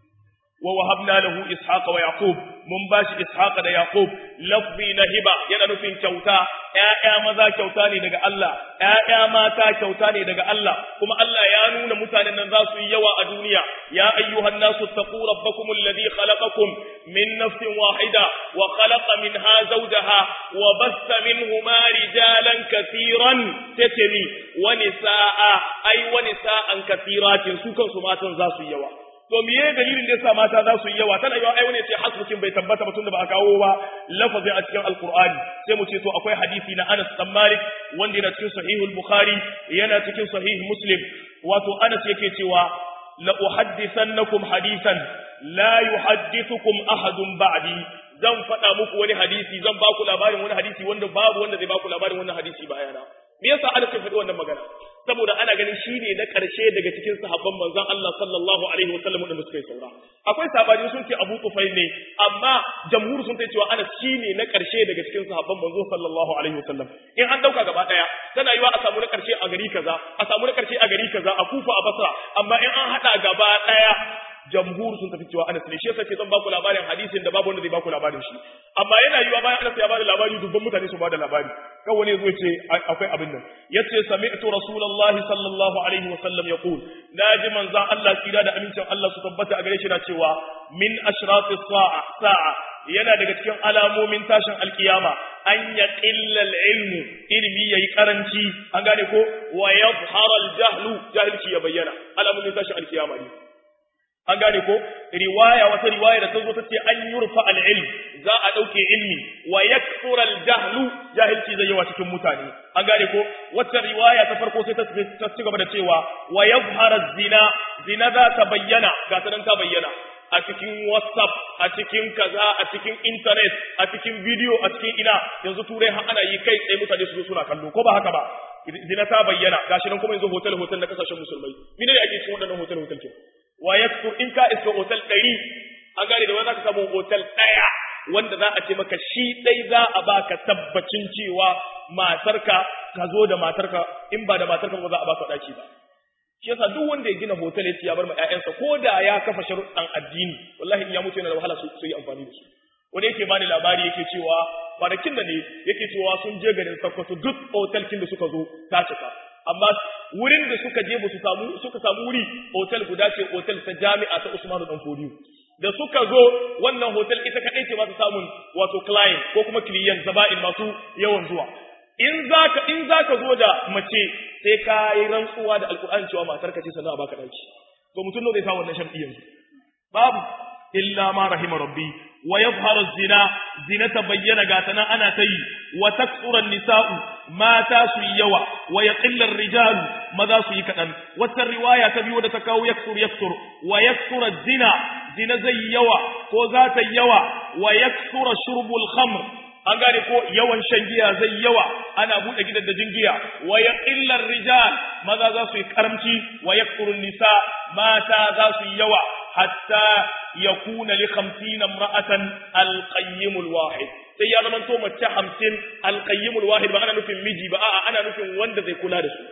wa wahabna lahu ishaqa wa yaqub mun bashi ishaqa da yaqub lafzi na hiba yana nufin kyauta ƴaƴa maza kyauta ne daga Allah ƴaƴa mata kyauta ne daga Allah kuma Allah ya nuna mutanen nan za su yi yawa a duniya ya ayyuhan nasu taqu rabbakum alladhi khalaqakum min nafsin wahida wa khalaqa minha zawjaha wa bassa minhuma rijalan katiran tatami wa nisaa ay wa nisaan katiratin su kansu matan za su yi yawa to miye dalilin da yasa mata za su yi yawa tana yawa ai wani ce hasbukin bai tabbata ba tunda ba a kawo ba lafazin a cikin alqur'ani sai mu ce to akwai hadisi na Anas bin Malik wanda yana cikin sahihul bukhari yana cikin sahih muslim wato Anas yake cewa la uhaddithannakum hadisan la yuhaddithukum ahadun ba'di zan faɗa muku wani hadisi zan ba ku labarin wani hadisi wanda babu wanda zai ba ku labarin wannan hadisi bayana me yasa Anas ya faɗi wannan magana saboda ana ganin shi ne na ƙarshe daga cikin sahabban manzon Allah sallallahu alaihi wasallam da suka yi saura akwai sabani sun ce Abu Tufail ne amma jamhur sun ce cewa ana shi ne na ƙarshe daga cikin sahabban manzon sallallahu alaihi wasallam in an dauka gaba daya tana yiwa a samu na ƙarshe a gari kaza a samu na ƙarshe a gari kaza a Kufa a Basra amma in an hada gaba daya jamhur sun tafi cewa Anas ne shi yasa ce zan baku labarin hadisin da babu wanda zai baku labarin shi amma yana yiwa bayan Anas ya bada labari dubban mutane su bada labari kan wani yazo ce akwai abin nan yace sami'tu rasulullahi sallallahu alaihi wa sallam yaqul naji manzon Allah tsira da amincin Allah su tabbata a gare shi na cewa min ashrati sa'a sa'a yana daga cikin alamomin tashin alkiyama an ya qillal ilmu ilmi yayi karanci an gane ko wa yadhhara al-jahlu jahilci ya bayyana alamomin tashin alkiyama ne an gane ko riwaya wata riwaya da ta zo ta ce an yurfa al-ilm za a dauke ilmi wa yakthura al-jahlu jahilci zai yawa cikin mutane an gane ko wata riwaya ta farko sai ta ci gaba da cewa wa yadhhara zina zina za ta bayyana ga ta nan ta bayyana a cikin whatsapp a cikin kaza a cikin internet a cikin video a cikin ina yanzu turai har ana yi kai tsaye mutane su zo suna kallo ko ba haka ba zina ta bayyana gashi nan kuma yanzu hotel hotel na kasashen musulmai mene ne ake cikin waɗannan hotel hotel ke wa yaktur in ka iska hotel ɗari an gane da wani za ka samu hotel ɗaya wanda za a ce maka shi ɗai za a baka tabbacin cewa matarka ka zo da matarka in ba da matarka ba za a baka ɗaki ba shi yasa duk wanda ya gina hotel ya ya bar ma ƴaƴansa ko da ya kafa sharuɗan addini wallahi in ya mutu yana da wahala su yi amfani da su wani yake bani labari yake cewa kwanakin da ne yake cewa sun je garin Sokoto duk hotel kin da suka zo ta cika amma wurin da suka je ba su samu suka samu wuri hotel guda ce hotel ta jami'a ta Usmanu Dan Fodiyo da suka zo wannan hotel ita kadai ce ba su samun wato client ko kuma client zaba'in masu yawan zuwa in zaka in zaka zo da mace sai ka yi rantsuwa da alkur'ani cewa matar ka ce sannan a baka daki to mutum ne zai sa wannan sharɗi yanzu babu illa ma rahima rabbi wa yadhharu zina zina ta bayyana ga tana ana ta yi wa taksura nisa'u mata su yi yawa wa yaqilla rijal maza su yi kadan wata riwaya ta biyu da ta kawo yaksur yaksur wa yaksura zina zina zai yawa ko za ta yawa wa yaksura shurbul khamr an gane ko yawan shan giya zai yawa ana buɗe gidan da giya wa yaqillar rijal maza za su yi karamci wa yakfurun nisa mata za su yi yawa hatta yakuna li 50 imra'atan al-qayyimul wahid sai ya zama to mace 50 al-qayyimul wahid ba ana nufin miji ba a'a ana nufin wanda zai kula da su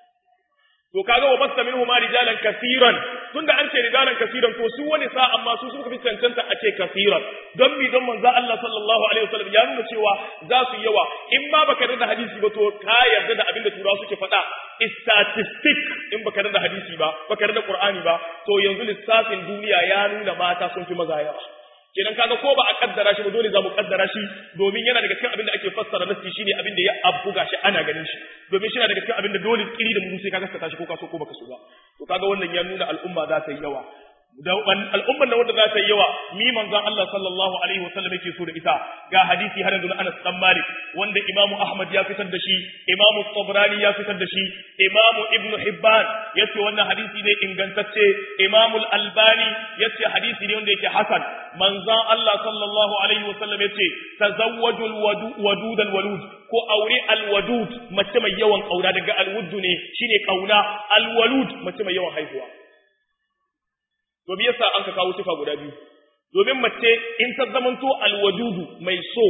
to kaga wa basta minhu ma rijalan kaseeran tunda an ce rijalan kaseeran to su wani sa amma su suka fi cancanta a ce kaseeran don mi don manzo Allah sallallahu alaihi wasallam ya nuna cewa za su yawa in ma baka da hadisi ba to ka yarda da abin da turawa suke faɗa statistic in baka da hadisi ba baka da qur'ani ba to yanzu lissafin duniya ya nuna mata sun fi maza yawa kenan kaga ko ba a kaddara shi ba dole za mu kaddara shi domin yana daga cikin abin da ake fassara nasi shine abin da ya abu gashi ana ganin shi domin shi yana daga cikin abin da dole kiri da mu sai ka gaskata shi ko ka so ko baka so ba to kaga wannan ya nuna al'umma za ta yi yawa da al'ummar da wanda za ta yi yawa mi manzon Allah sallallahu alaihi wa sallam yake so da ita ga hadisi har yanzu na Anas dan Malik wanda Imam Ahmad ya fitar da shi Imam Tabrani ya fitar da shi Imam Ibn Hibban yace wannan hadisi ne ingantacce Imam Al-Albani yace hadisi ne wanda yake hasan manzon Allah sallallahu alaihi wa sallam yace tazawwajul wadud al-walud ko aure al-wadud mace mai yawan kauna daga al-wudd ne shine kauna al-walud mace mai yawan haihuwa to me yasa an ka kawo sifa guda biyu domin mace in ta zamanto alwadudu mai so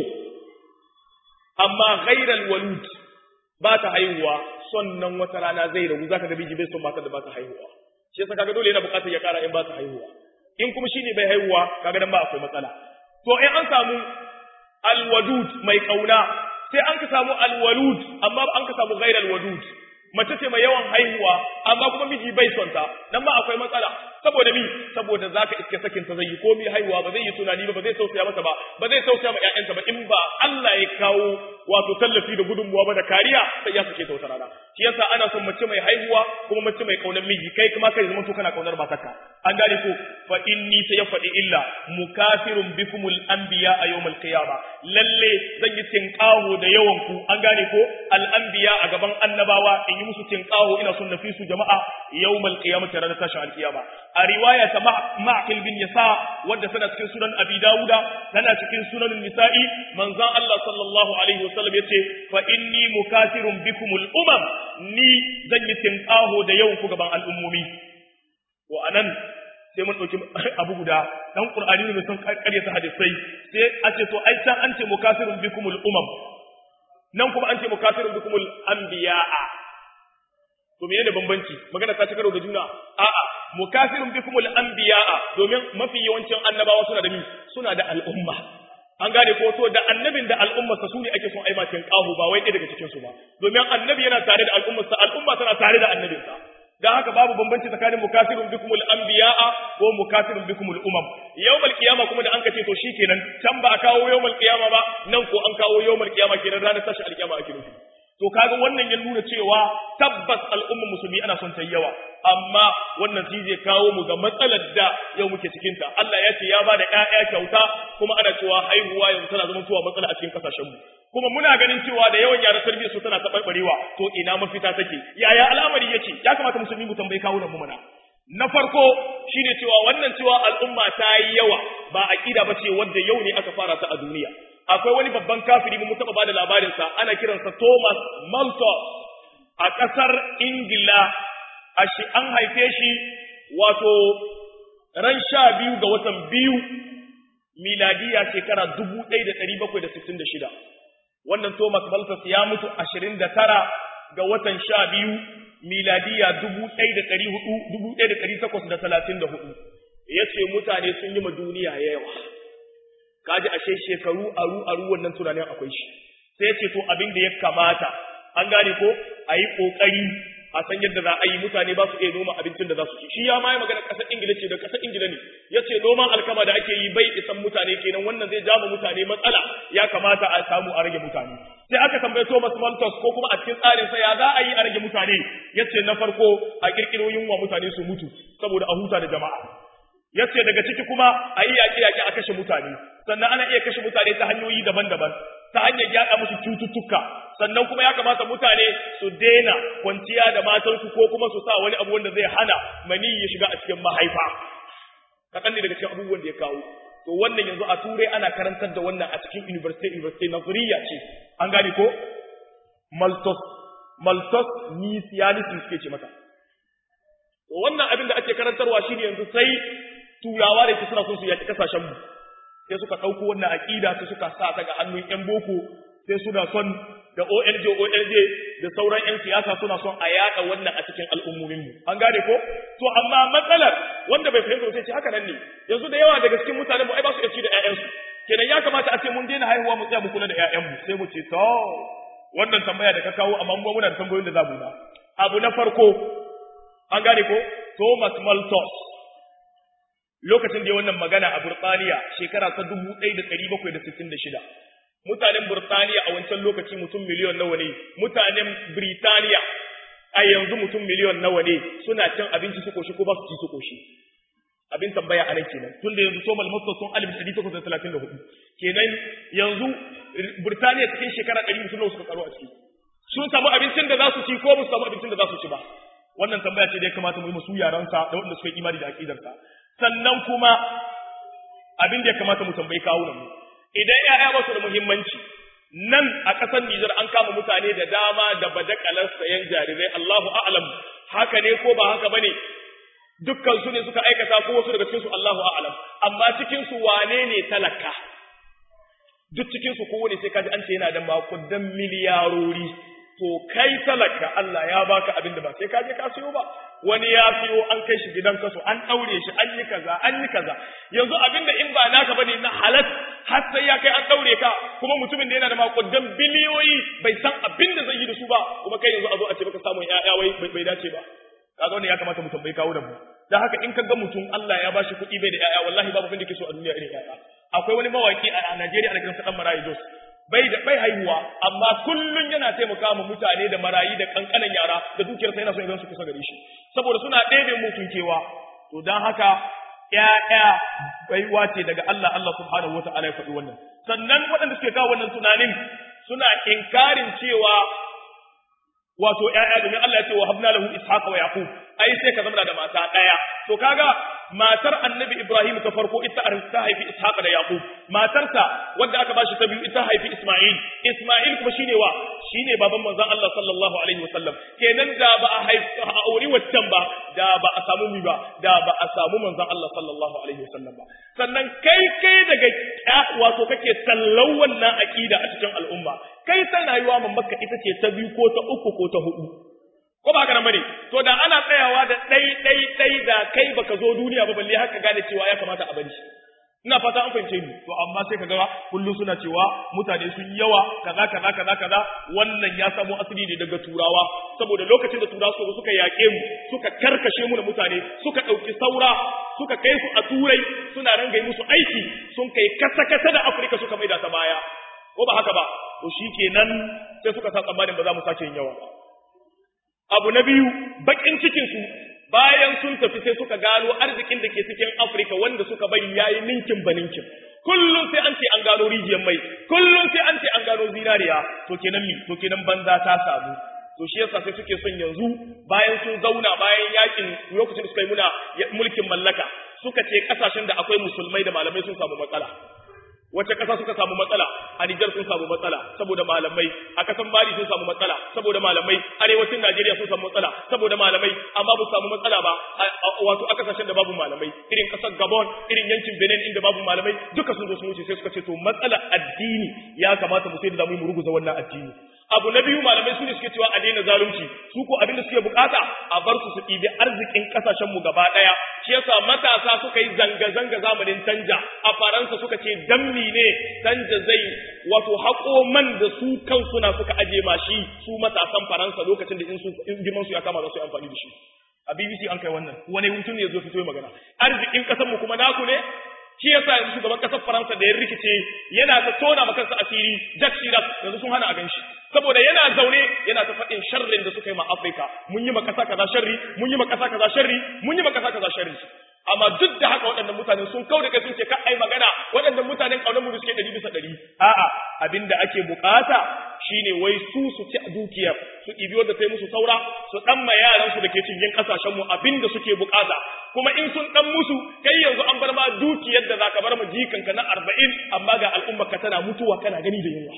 amma ghairal walud ba ta haihuwa son nan wata rana zai ragu zaka ga biji bai son matar da ba ta haihuwa shi yasa kaga dole yana bukatar ya kara in ba ta haihuwa in kuma shine bai haihuwa kaga dan ba akwai matsala to in an samu alwadud mai kauna sai an ka samu alwalud amma an ka samu ghairal wadud mace ce mai yawan haihuwa amma kuma miji bai son ta dan ba akwai matsala saboda mi saboda zaka iske sakin ta zai yi ko mi haihuwa ba zai yi tunani ba ba zai tausaya mata ba ba zai tausaya ma ƴaƴanta ba in ba Allah ya kawo wato tallafi da gudunmuwa ba da kariya sai ya sake ta wata rana shi yasa ana son mace mai haihuwa kuma mace mai kaunar miji kai kuma kai zama to kana kaunar matarka an gane ko fa inni sai ya faɗi illa mukafirun bikumul anbiya a yawmal qiyama lalle zan yi tinqaho da yawan ku an gane ko al anbiya a gaban annabawa in yi musu tinqaho ina son nafi su jama'a yawmal qiyamati ranar tashin alkiyama a riwaya ta ma'qil bin yasa wadda tana cikin sunan abi dauda tana cikin sunan nisa'i manzon Allah sallallahu alaihi wasallam yace fa inni mukafirun bikumul umam ni zan yi tinqaho da yawan ku gaban al'ummomi wa anan sai mun dauki abu guda dan qur'ani ne sun karyata hadisai sai a ce to ai can an ce mukafirun bikumul umam nan kuma an ce mukafirun bikumul anbiya'a to menene bambanci magana ta ci karo da juna a'a mukafirun bikumul anbiya'a domin mafi yawancin annabawa suna da mi suna da al'umma an gane ko to da annabin da al'ummarsa su ne ake son aimacin kahu ba wai ɗaya daga cikin su ba domin annabi yana tare da al'ummarsa al'umma tana tare da annabinsa dan haka babu bambanci tsakanin mukafirun bikumul anbiya'a ko mukafirun bikumul umam yawmal qiyama kuma da an kace to shikenan can ba a kawo yawmal qiyama ba nan ko an kawo yawmal qiyama kenan ranar tashi alqiyama ake nufi to kaga wannan ya nuna cewa tabbas al'ummar musulmi ana son ta yawa amma wannan shi zai kawo mu ga matsalar da yau muke cikin ta Allah ya ce ya ba da ƴaƴa kyauta kuma ana cewa haihuwa yanzu tana zama cewa matsala a cikin kasashen mu kuma muna ganin cewa da yawan yaran tarbiyyar su tana tabarbarewa to ina mafita take yaya al'amari yake ya kamata musulmi mu tambayi kawunan mu mana na farko shine cewa wannan cewa al'umma ta yi yawa ba aqida ba ce wanda yau ne aka fara ta a duniya akwai wani babban kafiri mu taba bada labarin sa ana kiransa Thomas Malthus a kasar Ingila a shi an haife shi wato ran sha biyu ga watan biyu miladiya shekara dubu ɗaya da ɗari bakwai da sittin da shida wannan Thomas Malthus ya mutu ashirin da tara ga watan sha biyu miladiya dubu ɗaya da ɗari hudu dubu ɗaya da ɗari takwas da talatin da hudu ya ce mutane sun yi ma duniya yawa kaji ashe shekaru aru aru wannan tunanin akwai shi sai ce to abin da ya kamata an gane ko a yi kokari a san yadda za a yi mutane ba su iya noma abincin da za su ci shi ya ma yi magana ƙasar ingila ce da ƙasar ingila ne ya ce noman alkama da ake yi bai isan mutane kenan wannan zai jama mutane matsala ya kamata a samu a rage mutane sai aka tambaye Thomas Malthus ko kuma a cikin tsarin sa ya za a yi a rage mutane ya ce na farko a kirkiro yunwa mutane su mutu saboda a huta da jama'a yace daga ciki kuma a yi yaƙe-yaƙe a kashe mutane sannan ana iya kashe mutane ta hanyoyi daban-daban ta hanyar yaɗa musu cututtuka sannan kuma ya kamata mutane su daina kwanciya da matansu ko kuma su sa wani abu wanda zai hana mani ya shiga a cikin mahaifa kaɗan ne daga cikin abubuwan da ya kawo to wannan yanzu a turai ana karantar da wannan a cikin university university nazariya ce an gane ko maltos maltos nisianism suke ce mata to wannan abin da ake karantarwa shine yanzu sai turawa da ke suna son su yaki kasashen mu sai suka ɗauko wannan aƙida sai suka sa ta ga hannun ƴan boko sai suna son da OLJ OLJ da sauran ƴan siyasa suna son a yaɗa wannan a cikin al'ummomin mu an gane ko to amma matsalar wanda bai fahimta sai ce haka nan ne yanzu da yawa daga cikin mutanen mu ai ba su ci da ƴaƴansu kenan ya kamata a ce mun daina haihuwa mu tsaya mu kula da ƴaƴanmu sai mu ce to wannan tambaya da ka kawo amma mu muna da tambayoyin da za mu ba abu na farko an gane ko Thomas Malthus lokacin da ya wannan magana a Burtaniya shekara ta 1766 mutanen Burtaniya a wancan lokaci mutum miliyon nawa ne mutanen Britaniya a yanzu mutum miliyon nawa ne suna cin abinci su koshi ko ba su ci su koshi abin tambaya a nan kenan tunda yanzu somal masta sun alif ɗari takwas da talatin da hudu kenan yanzu Burtaniya cikin shekara ɗari mutum nawa suka karo a ciki sun samu abincin da za su ci ko ba su samu abincin da za su ci ba wannan tambaya ce da ya kamata mu yi musu yaransa da waɗanda suka yi imani da aƙidarsa sannan kuma abin da ya kamata mu tambayi kawunan mu idan ƴaƴa ba su da muhimmanci nan a ƙasar Nijar an kama mutane da dama da badakalar sayan jarirai Allahu a'lam haka ne ko ba haka bane dukkan su ne suka aikata ko wasu daga cikin su Allahu a'lam amma cikin su wane ne talaka duk cikin su kowane sai kaji an ce yana da makudan miliyarori to kai talaka Allah ya baka abin da ba sai ka je ka siyo ba wani ya siyo an kai shi gidan kaso an daure shi an yi kaza an yi kaza yanzu abin da in ba naka bane na halat har sai ya kai an daure ka kuma mutumin da yana da makudan biliyoyi bai san abin da zai yi da su ba kuma kai yanzu a zo a ce baka samu ya'ya wai bai dace ba kaga wannan ya kamata mu tambayi kawo da mu dan haka in kaga mutum Allah ya bashi kuɗi bai da ya'ya wallahi babu abin da ke so a duniya irin ya'ya akwai wani mawaki a Najeriya ana kiransa dan Marayi Jos bai da bai haihuwa amma kullun yana taimaka ma mutane da marayi da kankanan yara da dukiyarsa yana son ya su kusa gare shi saboda suna ɗebe mutun kewa to dan haka ƴaƴa baiwa ce daga Allah Allah subhanahu wataala ya faɗi wannan sannan waɗanda suke kawo wannan tunanin suna inkarin cewa wato ƴaƴa domin Allah ya ce wa habna lahu ishaqa wa yaqub ai sai ka zama da mata ɗaya to kaga matar annabi Ibrahim ta farko ita ta haifi Ishaq da Yaqub matarsa wanda aka bashi ta biyu ita haifi Isma'il Isma'il kuma shine wa shine baban manzon Allah sallallahu alaihi wasallam kenan da ba a haifi a auri waccan ba da ba a samu mi ba da ba a samu manzon Allah sallallahu alaihi wasallam ba sannan kai kai daga wato kake tallau wannan aqida a cikin al'umma kai tana yiwa mamaka ita ce ta biyu ko ta uku ko ta hudu ko ba haka nan bane to da ana tsayawa da dai dai dai da kai baka zo duniya ba balle haka gane cewa ya kamata a bari ina fata an fahimce ni to amma sai kaga kullum suna cewa mutane sun yawa kaza kaza kaza kaza wannan ya samo asali ne daga turawa saboda lokacin da turawa suka suka yaƙe mu suka karkashe mu da mutane suka ɗauki saura suka kai su a turai suna rangai musu aiki sun kai kasa kasa da afirka suka maida ta baya ko ba haka ba to shikenan sai suka sa tsammanin ba za mu sake yin yawa ba abu na biyu bakin cikinsu bayan sun tafi sai suka gano arzikin da ke cikin Afirka wanda suka bari yayi ninkin baninkin kullum sai an ce an gano rijiyar mai kullum sai an ce an gano zinariya to kenan mi to kenan banza ta samu to shi yasa sai suke son yanzu bayan sun zauna bayan yakin lokacin da suka yi muna mulkin mallaka suka ce kasashen da akwai musulmai da malamai sun samu matsala wace ƙasa suka samu matsala a Nijar sun samu matsala saboda malamai a ƙasan Mali sun samu matsala saboda malamai arewacin Najeriya sun samu matsala saboda malamai amma ba su samu matsala ba wato a ƙasashen da babu malamai irin ƙasar Gabon irin yankin Benin inda babu malamai duka sun zo sun wuce sai suka ce to matsalar addini ya kamata mu sai da zamu yi mu ruguza wannan addini abu na biyu malamai su ne suke cewa a daina zalunci su ko abin da suke bukata a bar su su ɗibi arzikin ƙasashen mu gaba ɗaya shi yasa matasa suka yi zanga-zanga zamanin canja a faransa suka ce dammi ne canja zai wato haƙo man da su kansu na suka aje mashi su matasan faransa lokacin da in girman su ya kama za su yi amfani da shi a bbc an kai wannan wani mutum ne ya zo fito ya magana arzikin ƙasar mu kuma naku ne shi yasa yanzu shugaban kasar Faransa da ya rikice yana ta tona maka kansa asiri Jacques Chirac yanzu sun hana a ganshi saboda yana zaune yana ta faɗin sharrin da suka yi ma Afirka mun yi ma kasa kaza sharri mun yi ma kasa kaza sharri mun yi ma kasa kaza sharri amma duk da haka waɗannan mutane sun kau da kai sun ce ka ai magana waɗannan mutanen ƙaunar mu suke ɗari bisa ɗari a'a abinda ake bukata shine wai su su ci dukiyar su ɗibi wanda sai musu saura su ɗan ma yaran su da ke cikin ƙasashen mu abinda suke bukata kuma in sun ɗan musu kai yanzu an bar ma dukiyar da zaka bar ma jikanka na arba'in amma ga al'ummar ka tana mutuwa kana gani da yunwa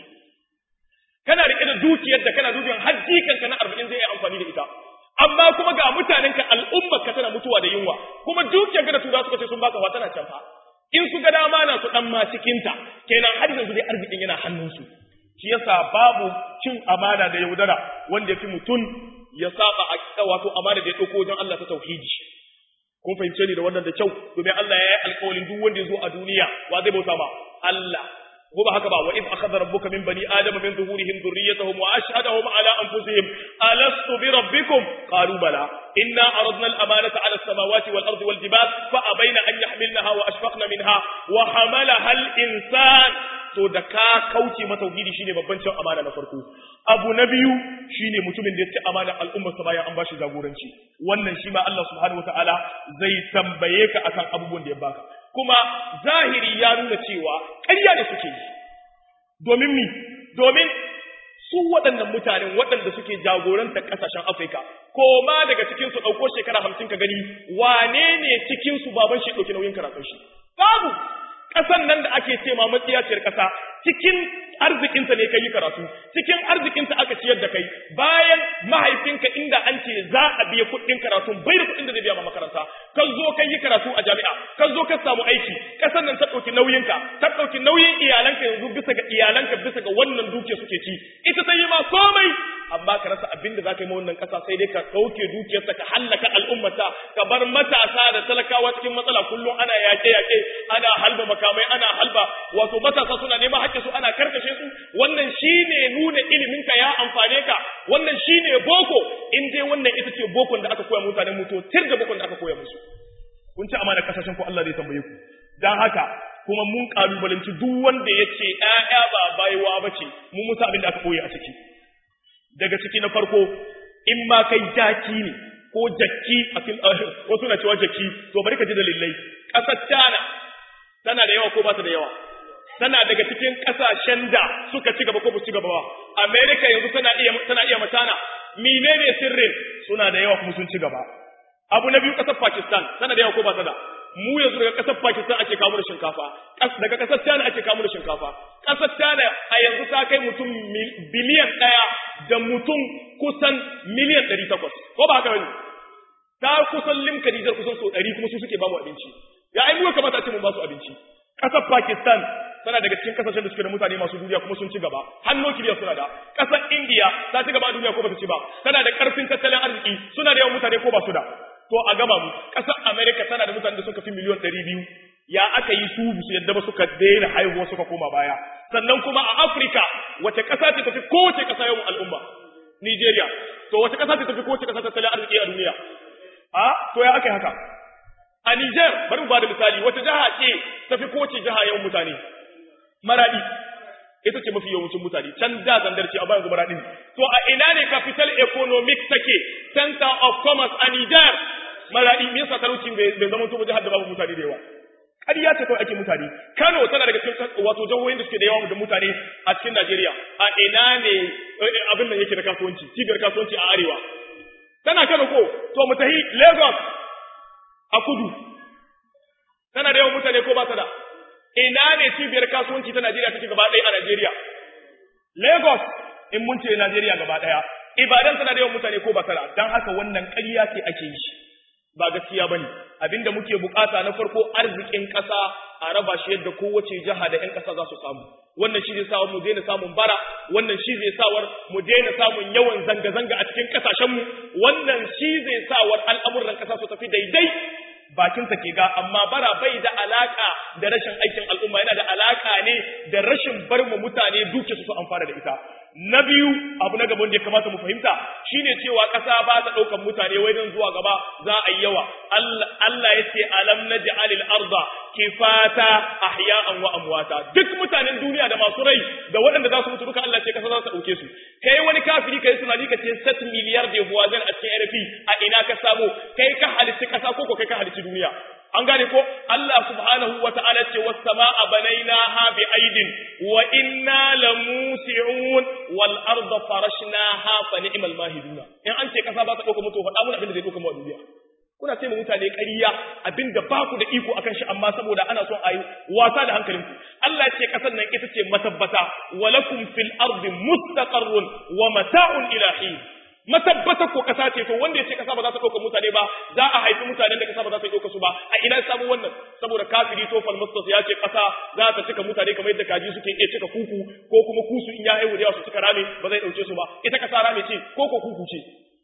kana riƙe da dukiyar da kana dukiyar har jikanka na arba'in zai yi amfani da ita amma kuma ga mutanenka al'ummar ka tana mutuwa da yunwa kuma dukiyar ka da tura suka ce sun baka wa tana canfa in su ga dama na su dan ma cikin ta kenan har yanzu dai arzikin yana hannunsu shi yasa babu cin amana da yaudara wanda yafi mutum ya saba a wato amana da ya dauko wajen Allah ta tauhidi kun fahimce ni da wannan da kyau domin Allah ya yi alƙawarin duk wanda ya zo a duniya wa zai bauta ma Allah ko ba haka ba wa id akhadha rabbuka min bani adama min zuhurihim dhurriyyatahum wa ashhadahum ala anfusihim alastu bi rabbikum qalu bala inna aradna al-amanata ala as-samawati wal ardi wal jibal fa abayna an yahmilnaha wa ashfaqna minha wa hamalaha al-insan to da ka kauce masa tauhidi shine babban cin amana na farko abu na biyu shine mutumin da ya ci amana al'ummar sa bayan an bashi jagoranci wannan shi ma Allah subhanahu wataala zai tambaye ka akan abubuwan da ya baka kuma zahiri ya nuna cewa ƙarya da suke yi domin mi domin su waɗannan mutanen waɗanda suke jagorantar ƙasashen Afirka ko ma daga cikin su ɗauko shekara hamsin ka gani wane ne cikin su baban shi ɗauki nauyin karatun shi babu ƙasan nan da ake ce ma matsiyaciyar ƙasa cikin arzikinta ne ka yi karatu cikin arzikinta aka ciyar da kai bayan mahaifinka inda an ce za a biya kuɗin karatu bai da kuɗin da zai biya ma makaranta ka zo ka yi karatu a jami'a ka zo ka samu aiki ƙasar nan ta ɗauki nauyinka ta ɗauki nauyin iyalanka yanzu bisa ga iyalanka bisa ga wannan dukiya suke ci ita ta yi ma komai amma ka rasa abin da za ka yi ma wannan ƙasa sai dai ka ɗauke dukiyarsa ka hallaka al'ummata ka bar matasa da talakawa cikin matsala kullum ana yaƙe-yaƙe ana halba makamai ana halba wato matasa suna neman hakkin su ana karkashe su wannan shine nuna ilimin ka ya amfane ka wannan shine boko in dai wannan ita ce bokon da aka koya mutanen mu to tir da bokon da aka koya musu kun ci amana kasashen ku Allah zai tambaye ku dan haka kuma mun kalubalanci duk wanda ya ce ƴaƴa ba baiwa bace mu musa abin da aka koya a ciki daga ciki na farko in ma kai jaki ne ko jakki a wasu na cewa jakki to bari ka ji dalilai ƙasar China tana da yawa ko ba ta da yawa tana daga cikin kasashen da suka ci gaba ko ba ci gaba ba America yanzu tana iya tana iya matana menene sirrin suna da yawa kuma sun ci gaba abu na biyu kasar Pakistan tana da yawa ko ba ta da mu yanzu daga kasar Pakistan ake kawo da shinkafa daga kasar China ake kawo da shinkafa kasar China a yanzu ta kai mutum biliyan ɗaya da mutum kusan miliyan ɗari takwas ko ba haka bane ta kusan limka Nijar kusan so ɗari kuma su suke ba mu abinci ya ai mu kamata a ce mun ba su abinci kasar Pakistan tana daga cikin kasashen da suke da mutane masu duniya kuma sun ci gaba hannu kiriya suna da kasar India ta ci gaba a duniya ko ba ta ci ba tana da karfin tattalin arziki suna da yawan mutane ko ba su da to a gama mu kasar America tana da mutane da suka fi miliyan ɗari biyu ya aka yi su su yadda ba suka daina haihuwa suka koma baya sannan kuma a Africa wace kasa ce tafi kowace kasa yawan al'umma Nigeria to wace kasa ce tafi kowace kasa tattalin arziki a duniya a to ya aka yi haka a Niger bari mu ba da misali wata jiha ce tafi kowace jiha yawan mutane maradi ita ce mafi yawancin mutane can da zandar ce a bayan maradi to a ina ne capital economic take center of commerce a Niger maradi me yasa talauci bai zama to jihar da babu mutane da yawa ƙarya ce kawai ake mutane Kano tana daga cikin wato jihohin da suke da yawa da mutane a cikin Najeriya a ina ne abin nan yake da kasuwanci cibiyar kasuwanci a arewa tana Kano ko to mu tahi Lagos a kudu tana da yawan mutane ko ba ta da ina ne cibiyar kasuwanci ta Najeriya take gaba ɗaya a Najeriya Lagos in mun ce Najeriya gaba ɗaya Ibadan tana da yawan mutane ko ba ta da dan haka wannan ƙarya ce ake yi ba gaskiya bane abinda muke bukata na farko arzikin ƙasa a raba shi yadda kowace jiha da ƴan ƙasa za su samu wannan shi zai sa mu daina samun bara wannan shi zai sawar mu daina samun yawan zanga-zanga a cikin ƙasashen mu wannan shi zai sawar al'amuran ƙasa su tafi daidai bakinsa ke ga amma bara bai da alaka da rashin aikin al'umma yana da alaka ne da rashin bar mu mutane duke su su amfana da ita na biyu abu na gaban da ya kamata mu fahimta shine cewa ƙasa ba ta ɗaukar mutane wai don zuwa gaba za a yi yawa Allah ya ce alam naj'alil arda kifata ahya'an wa amwata duk mutanen duniya da masu rai da waɗanda za su mutu duka Allah ce ƙasa za ta ɗauke su kai wani kafiri kai tunani ka ce 7 miliyar da buwazan a cikin RFI a ina ka samu kai ka halitta ƙasa ko ko kai ka halitta duniya an gane ko Allah subhanahu wa ta'ala ce was samaa banaynaha bi aidin wa inna lamusi'un wal arda farashnaha fa ni'mal mahiduna in an ce kasa ba ta dauka mutu faɗa mun abin da zai dauka mu a duniya kuna ce mutane ƙarya abinda ba ku da iko akan shi amma saboda ana son a yi wasa da hankalinku Allah ce ƙasar nan ita ce matabbata walakum fil ardi mustaqarrun wa mata'un ila hin matabbata ko ƙasa ce to wanda ya ce ƙasa ba za ta ɗauka mutane ba za a haifi mutanen da ƙasa ba za ta ɗauka su ba a ina samu wannan saboda kafiri to falmustas ya ce ƙasa za ta cika mutane kamar yadda kaji suke iya cika kuku ko kuma kusu in ya haihu da yawa su cika rame ba zai ɗauke su ba ita ƙasa rame ce ko ko kuku ce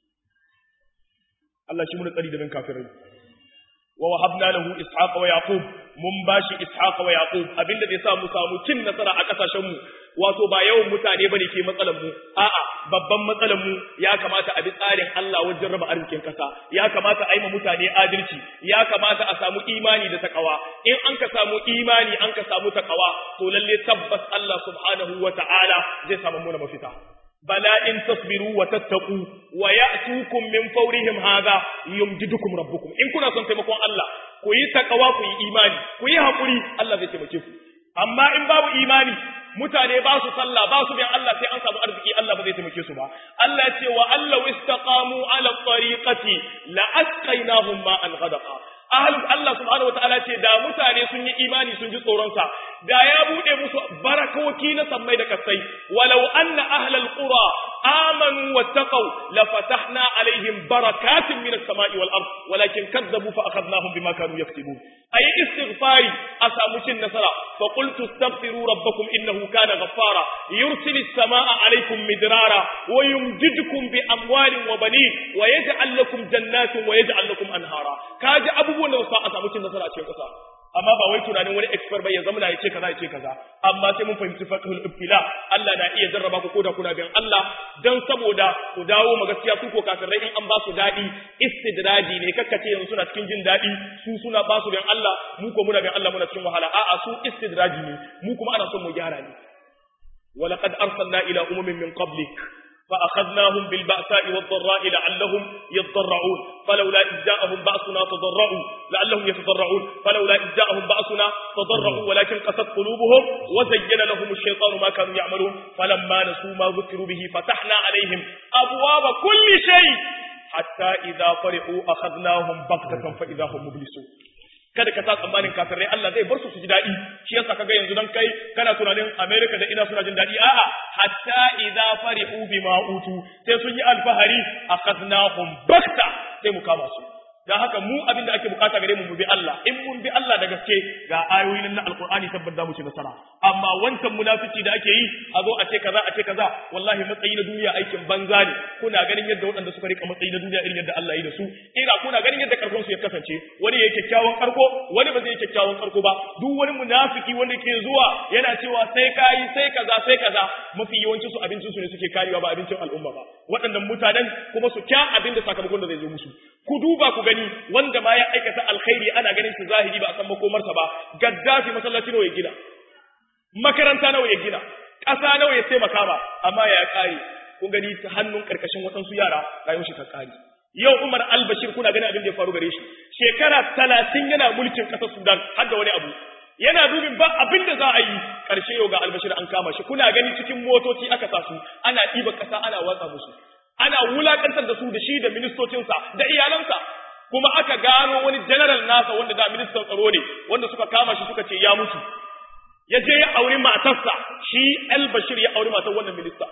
Allah shi mun tsari da bin kafirai wa wahabna lahu ishaqa wa yaqub mun bashi ishaqa wa yaqub abinda zai sa mu samu cin nasara a kasashen mu wato ba yawan mutane bane ke matsalar mu a'a babban matsalar mu ya kamata a bi tsarin Allah wajen raba arzikin kasa ya kamata a yi ma mutane adalci ya kamata a samu imani da takawa in an ka samu imani an ka samu takawa to lalle tabbas Allah subhanahu wata'ala zai samu mu mafita bala in tasbiru wa tattaqu wa ya'tukum min fawrihim hadha yumdidukum rabbukum in kuna son taimakon Allah ku yi takawa ku yi imani ku yi hakuri Allah zai taimake ku amma in babu imani mutane ba su sallah ba su bin Allah sai an samu arziki Allah ba zai taimake su ba Allah ce wa Allah istaqamu ala tariqati la asqainahum ma'an ghadaqa ahlu Allah subhanahu wataala ce da mutane sun yi imani sun ji tsoron sa da ya bude musu barakoki na sammai da kasai walau anna ahlal qura amanu wattaqau la fatahna alaihim barakatin minas sama'i wal ard walakin kadzabu fa akhadnahum bima kanu yaktubun ayi istighfari a samu cin nasara fa qultu astaghfiru rabbakum innahu kana ghaffara yursilis samaa alaykum midrara wa yumdidukum bi amwalin wa banin wa yaj'al lakum jannatin wa yaj'al lakum anhara kaji abubuwan da sa a samu cin nasara a cikin kasa amma ba wai tunanin wani expert bai ya zama ya ce kaza ya ce kaza amma sai mun fahimci faqhul ibtila Allah na iya jarraba ku koda kuna bin Allah dan saboda ku dawo ma gaskiya su ko kafirai in an ba su dadi istidraji ne kakkace yanzu suna cikin jin dadi su suna ba su bin Allah mu ko muna bin Allah muna cikin wahala a'a su istidraji ne mu kuma ana son mu gyara ne ولقد أرسلنا إلى أمم من قبلك فأخذناهم بالبأساء والضراء لعلهم يضرعون فلولا إذ جاءهم بأسنا تضرعوا لعلهم يتضرعون فلولا إذ جاءهم بأسنا تضرعوا ولكن قست قلوبهم وزين لهم الشيطان ما كانوا يعملون فلما نسوا ما ذكروا به فتحنا عليهم أبواب كل شيء حتى إذا فرحوا أخذناهم بغتة فإذا هم مبلسون kada ka sa tsammanin kafirai Allah zai bar su su ji daɗi shi yasa kaga yanzu dan kai kana tunanin America da ina suna jin daɗi a'a hatta idza farihu bima utu sai sun yi alfahari akhadnahum bakta sai mu kama su dan haka mu abin da ake bukata gare mu mu bi Allah in mun bi Allah da gaske ga ayoyin na alqur'ani tabbata za mu ci nasara amma wancan munafici da ake yi a zo a ce kaza a ce kaza wallahi matsayi na duniya aikin banza ne kuna ganin yadda waɗanda suka rika matsayi na duniya irin yadda Allah ya yi da su ira kuna ganin yadda karfin su ya kasance wani yayi kyakkyawan karko wani ba zai yi kyakkyawan karko ba duk wani munafiki wanda ke zuwa yana cewa sai kai sai kaza sai kaza mafi yawancin su abincin su ne suke karewa ba abincin al'umma ba waɗannan mutanen kuma su kya abin da sakamakon da zai zo musu ku duba ku gani wanda ma ya aikata alkhairi ana ganin shi zahiri ba a san makomarsa ba gaddafi masallaci nawa ya gina makaranta nawa ya gina ƙasa nawa ya taimaka ba amma ya kare kun gani ta hannun karkashin waɗansu yara rayuwar shi ta kare yau Umar al-Bashir kuna ganin abin da ya faru gare shi shekara talatin yana mulkin ƙasar Sudan har da wani abu yana dubin ba abin da za a yi ƙarshe yau ga albashir an kama shi kuna gani cikin motoci aka sa su ana ɗiba ƙasa ana watsa musu ana wulakantar da su da shi da ministocinsa da iyalansa kuma aka gano wani general nasa wanda da ministan tsaro ne wanda suka kama shi suka ce ya mutu ya je ya auri matarsa shi al-bashir ya auri matar wannan minista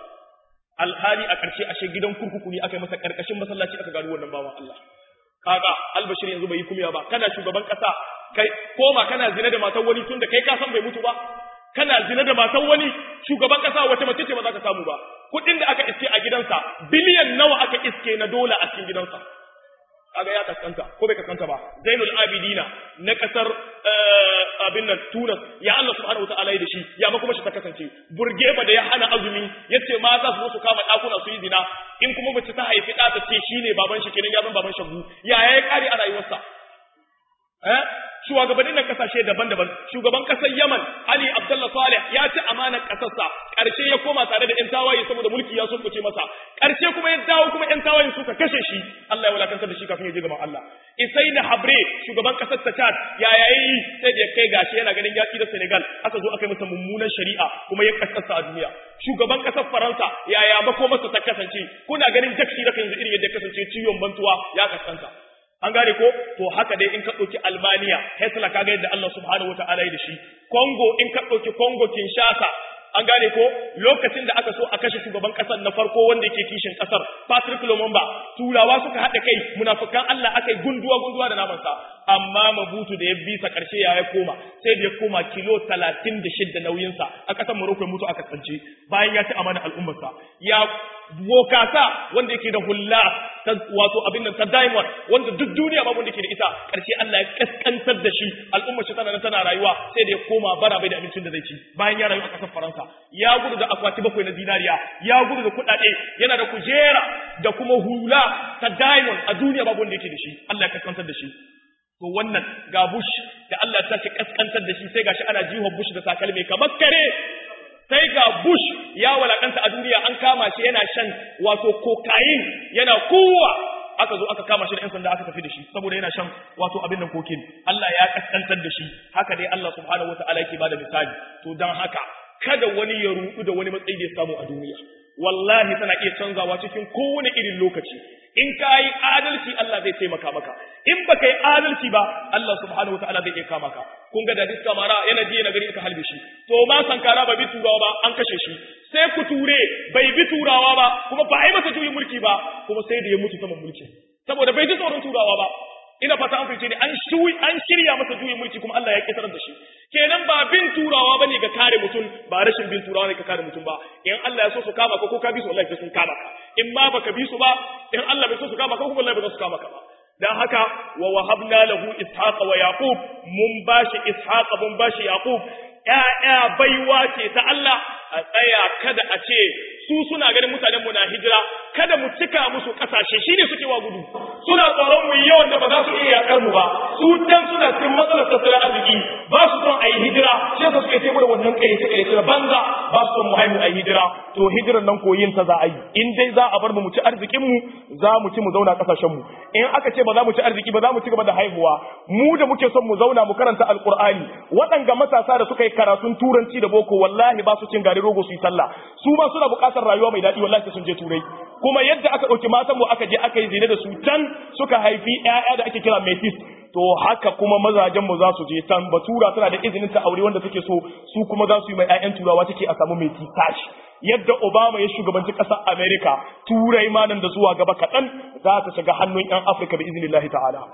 alhali a ƙarshe ashe gidan kurkuku ne aka yi masa ƙarƙashin masallaci aka gano wannan bawan Allah kaga al-bashir yanzu bai yi kumiya ba kana shugaban ƙasa kai koma kana zina da matar wani tun da kai ka san bai mutu ba kana zina da matar wani shugaban ƙasa wace mace ce ba za ka samu ba kuɗin da aka iske a gidansa biliyan nawa aka iske na dola a cikin gidansa kaga ya kaskanta ko bai kaskanta ba zainul abidina na kasar abin nan tunas ya Allah subhanahu wataala da shi ya ma kuma shi ta kasance burgeba da ya hana azumi yace ma za su zo su kama dakuna su yi zina in kuma mace ta haifi ɗa ta ce shine baban shi kenan ya zan baban shagu ya ya kare a rayuwarsa eh shugabannin nan kasashe daban-daban shugaban kasar Yaman Ali Abdullah Saleh ya ci amanar kasarsa karshe ya koma tare da ƴan tawaye saboda mulki ya sulkuce masa karshe kuma ya dawo kuma ƴan tawayen suka kashe shi Allah ya wulakantar da shi kafin ya je gaban Allah Isaini Habre shugaban kasar Chad ya yayi sai da kai gashi yana ganin yaki da Senegal aka zo aka yi masa mummunan shari'a kuma ya kaskasa a duniya shugaban kasar Faransa yaya ba ko masa ta kasance kuna ganin jakshi da yanzu irin yadda kasance ciwon bantuwa ya kaskanta an gane ko to haka dai in ka ɗauki Almaniya Hitler kaga yadda Allah subhanahu wataala ya da shi Congo in ka ɗauki Congo Kinshasa an gane ko lokacin da aka so a kashe shugaban kasar na farko wanda yake kishin kasar Patrick Lumumba turawa suka haɗa kai munafikan Allah aka yi gunduwa gunduwa da namansa amma mabutu da ya bisa karshe ya ya koma sai da ya koma kilo 36 nauyinsa a ƙasar Morocco ya mutu aka tsance bayan ya ci amana al'ummarsa ya bokasa wanda yake da hulla ta wato abin nan ta diamond wanda duk duniya babu wanda ke da ita karshe Allah ya kaskantar da shi al'ummar shi tana tana rayuwa sai da ya koma bara bai da abincin da zai ci bayan ya rayu a ƙasar Faransa ya gudu da akwati bakwai na zinariya ya gudu da kuɗaɗe yana da kujera da kuma hula ta diamond a duniya babu wanda yake da shi Allah ya kaskantar da shi to wannan ga Bush da Allah ya tashi kaskantar da shi sai gashi ana jiwa Bush da takalmi kamar kare sai ga Bush ya walakanta a duniya an kama shi yana shan wato cocaine yana kowa aka zo aka kama shi da 'yan sanda aka tafi da shi saboda yana shan wato abin nan kokin Allah ya kaskantar da shi haka dai Allah subhanahu wataala yake bada misali to dan haka kada wani ya rudu da wani matsayi da ya samu a duniya wallahi tana iya canzawa cikin kowane irin lokaci in ka yi adalci Allah zai taimaka maka in ba ka yi adalci ba Allah subhanahu wataala zai iya kama ka kun ga da diska mara yana ji na gari aka halbe shi to ma sankara ba bi turawa ba an kashe shi sai ku ture bai bi turawa ba kuma ba a yi masa juyin mulki ba kuma sai da ya mutu saman mulki saboda bai ji tsoron turawa ba ina fata an fice ne an shuyi an shirya masa juyin mulki kuma Allah ya kitar da shi kenan ba bin turawa bane ga kare mutum ba rashin bin turawa ne ga kare mutum ba in Allah ya so su kama ka ko ka bi su wallahi sai sun kama ka in ma baka bi su ba in Allah bai so su kama ka kuma wallahi ba za su kama ka ba dan haka wa wahabna lahu ishaqa wa yaqub mun bashi ishaqa mun bashi yaqub ya'ya baiwa ce ta Allah a tsaya kada a ce su suna ganin mutanen mu na hijira kada mu cika musu kasashe shine suke wa gudu suna tsoron mu yawan da ba za su iya yakar mu ba su dan suna cikin matsalar tattalin arziki ba su son a yi hijira sai su suke taimaka wannan kai ta kai ta banza ba su son mu haihu a yi hijira to hijiran nan koyin ta za a yi in dai za a bar mu mu ci arzikin mu za mu ci mu zauna kasashen mu in aka ce ba za mu ci arziki ba za mu ci gaba da haihuwa mu da muke son mu zauna mu karanta alqur'ani waɗanga matasa da suka yi karatun turanci da boko wallahi ba su cin gari rogo su yi sallah su ma suna buƙatar rayuwa mai daɗi wallahi sun je turai kuma yadda aka ɗauki matan mu aka je aka yi zina da su can suka haifi ƴaƴa da ake kira metis to haka kuma mazajen mu za su je can batura tana da izinin ta aure wanda take so su kuma za su yi mai ƴaƴan turawa take a samu metis tashi yadda Obama ya shugabanci ƙasar Amerika turai ma nan da zuwa gaba kaɗan za ta shiga hannun ƴan Afirka bi iznillahi ta'ala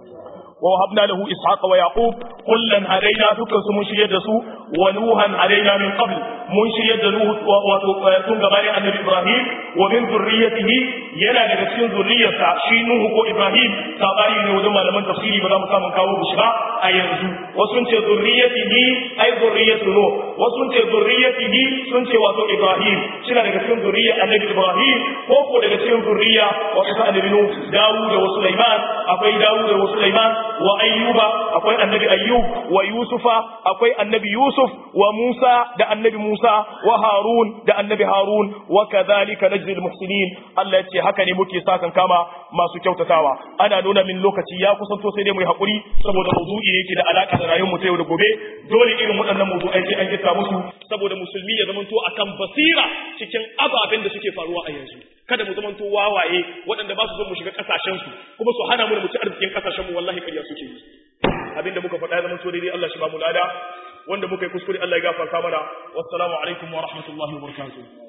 ووهبنا له إسحاق ويعقوب كلا هدينا دكان سمون شريد سو ونوحا هدينا من قبل من شريد نوح وتون غباري النبي إبراهيم ومن ذريته ينا daga cikin zuriyarsa shi Nuhu ko Ibrahim sabani ne wajen malaman tafsiri ba za mu samu kawo shi ba a yanzu wasu sun ce zurriyatihi ai zurriyatu Nuh wasu sun ce zurriyatihi sun ce wato Ibrahim shi daga cikin zuriyar annabi Ibrahim ko ko daga cikin zuriya wa isa annabi Nuh Dawud da Sulaiman akwai Dawud da Sulaiman wa ayyuba akwai annabi ayyub wa yusufa akwai annabi yusuf wa musa da annabi musa wa harun da annabi harun wa kadhalika najzi almuhsinin Allah yace haka ne muke sakan kama masu kyautatawa ana nuna min lokaci ya kusanto sai dai mu yi hakuri saboda mawdu'i yake da alaka da rayuwar mu ta yau da gobe dole irin waɗannan mawdu'ai sai an gita musu saboda musulmi ya zamanto akan basira cikin ababen da suke faruwa a yanzu kada mu zamanto wawaye waɗanda ba su son mu shiga ƙasashensu kuma su hana mu da mu ci arzikin ƙasashenmu wallahi ƙarya suke yi abinda muka faɗa zaman so daidai Allah shi ba mu lada wanda muka yi kuskure Allah ya gafarta mana wassalamu alaikum wa rahmatullahi wa barakatuh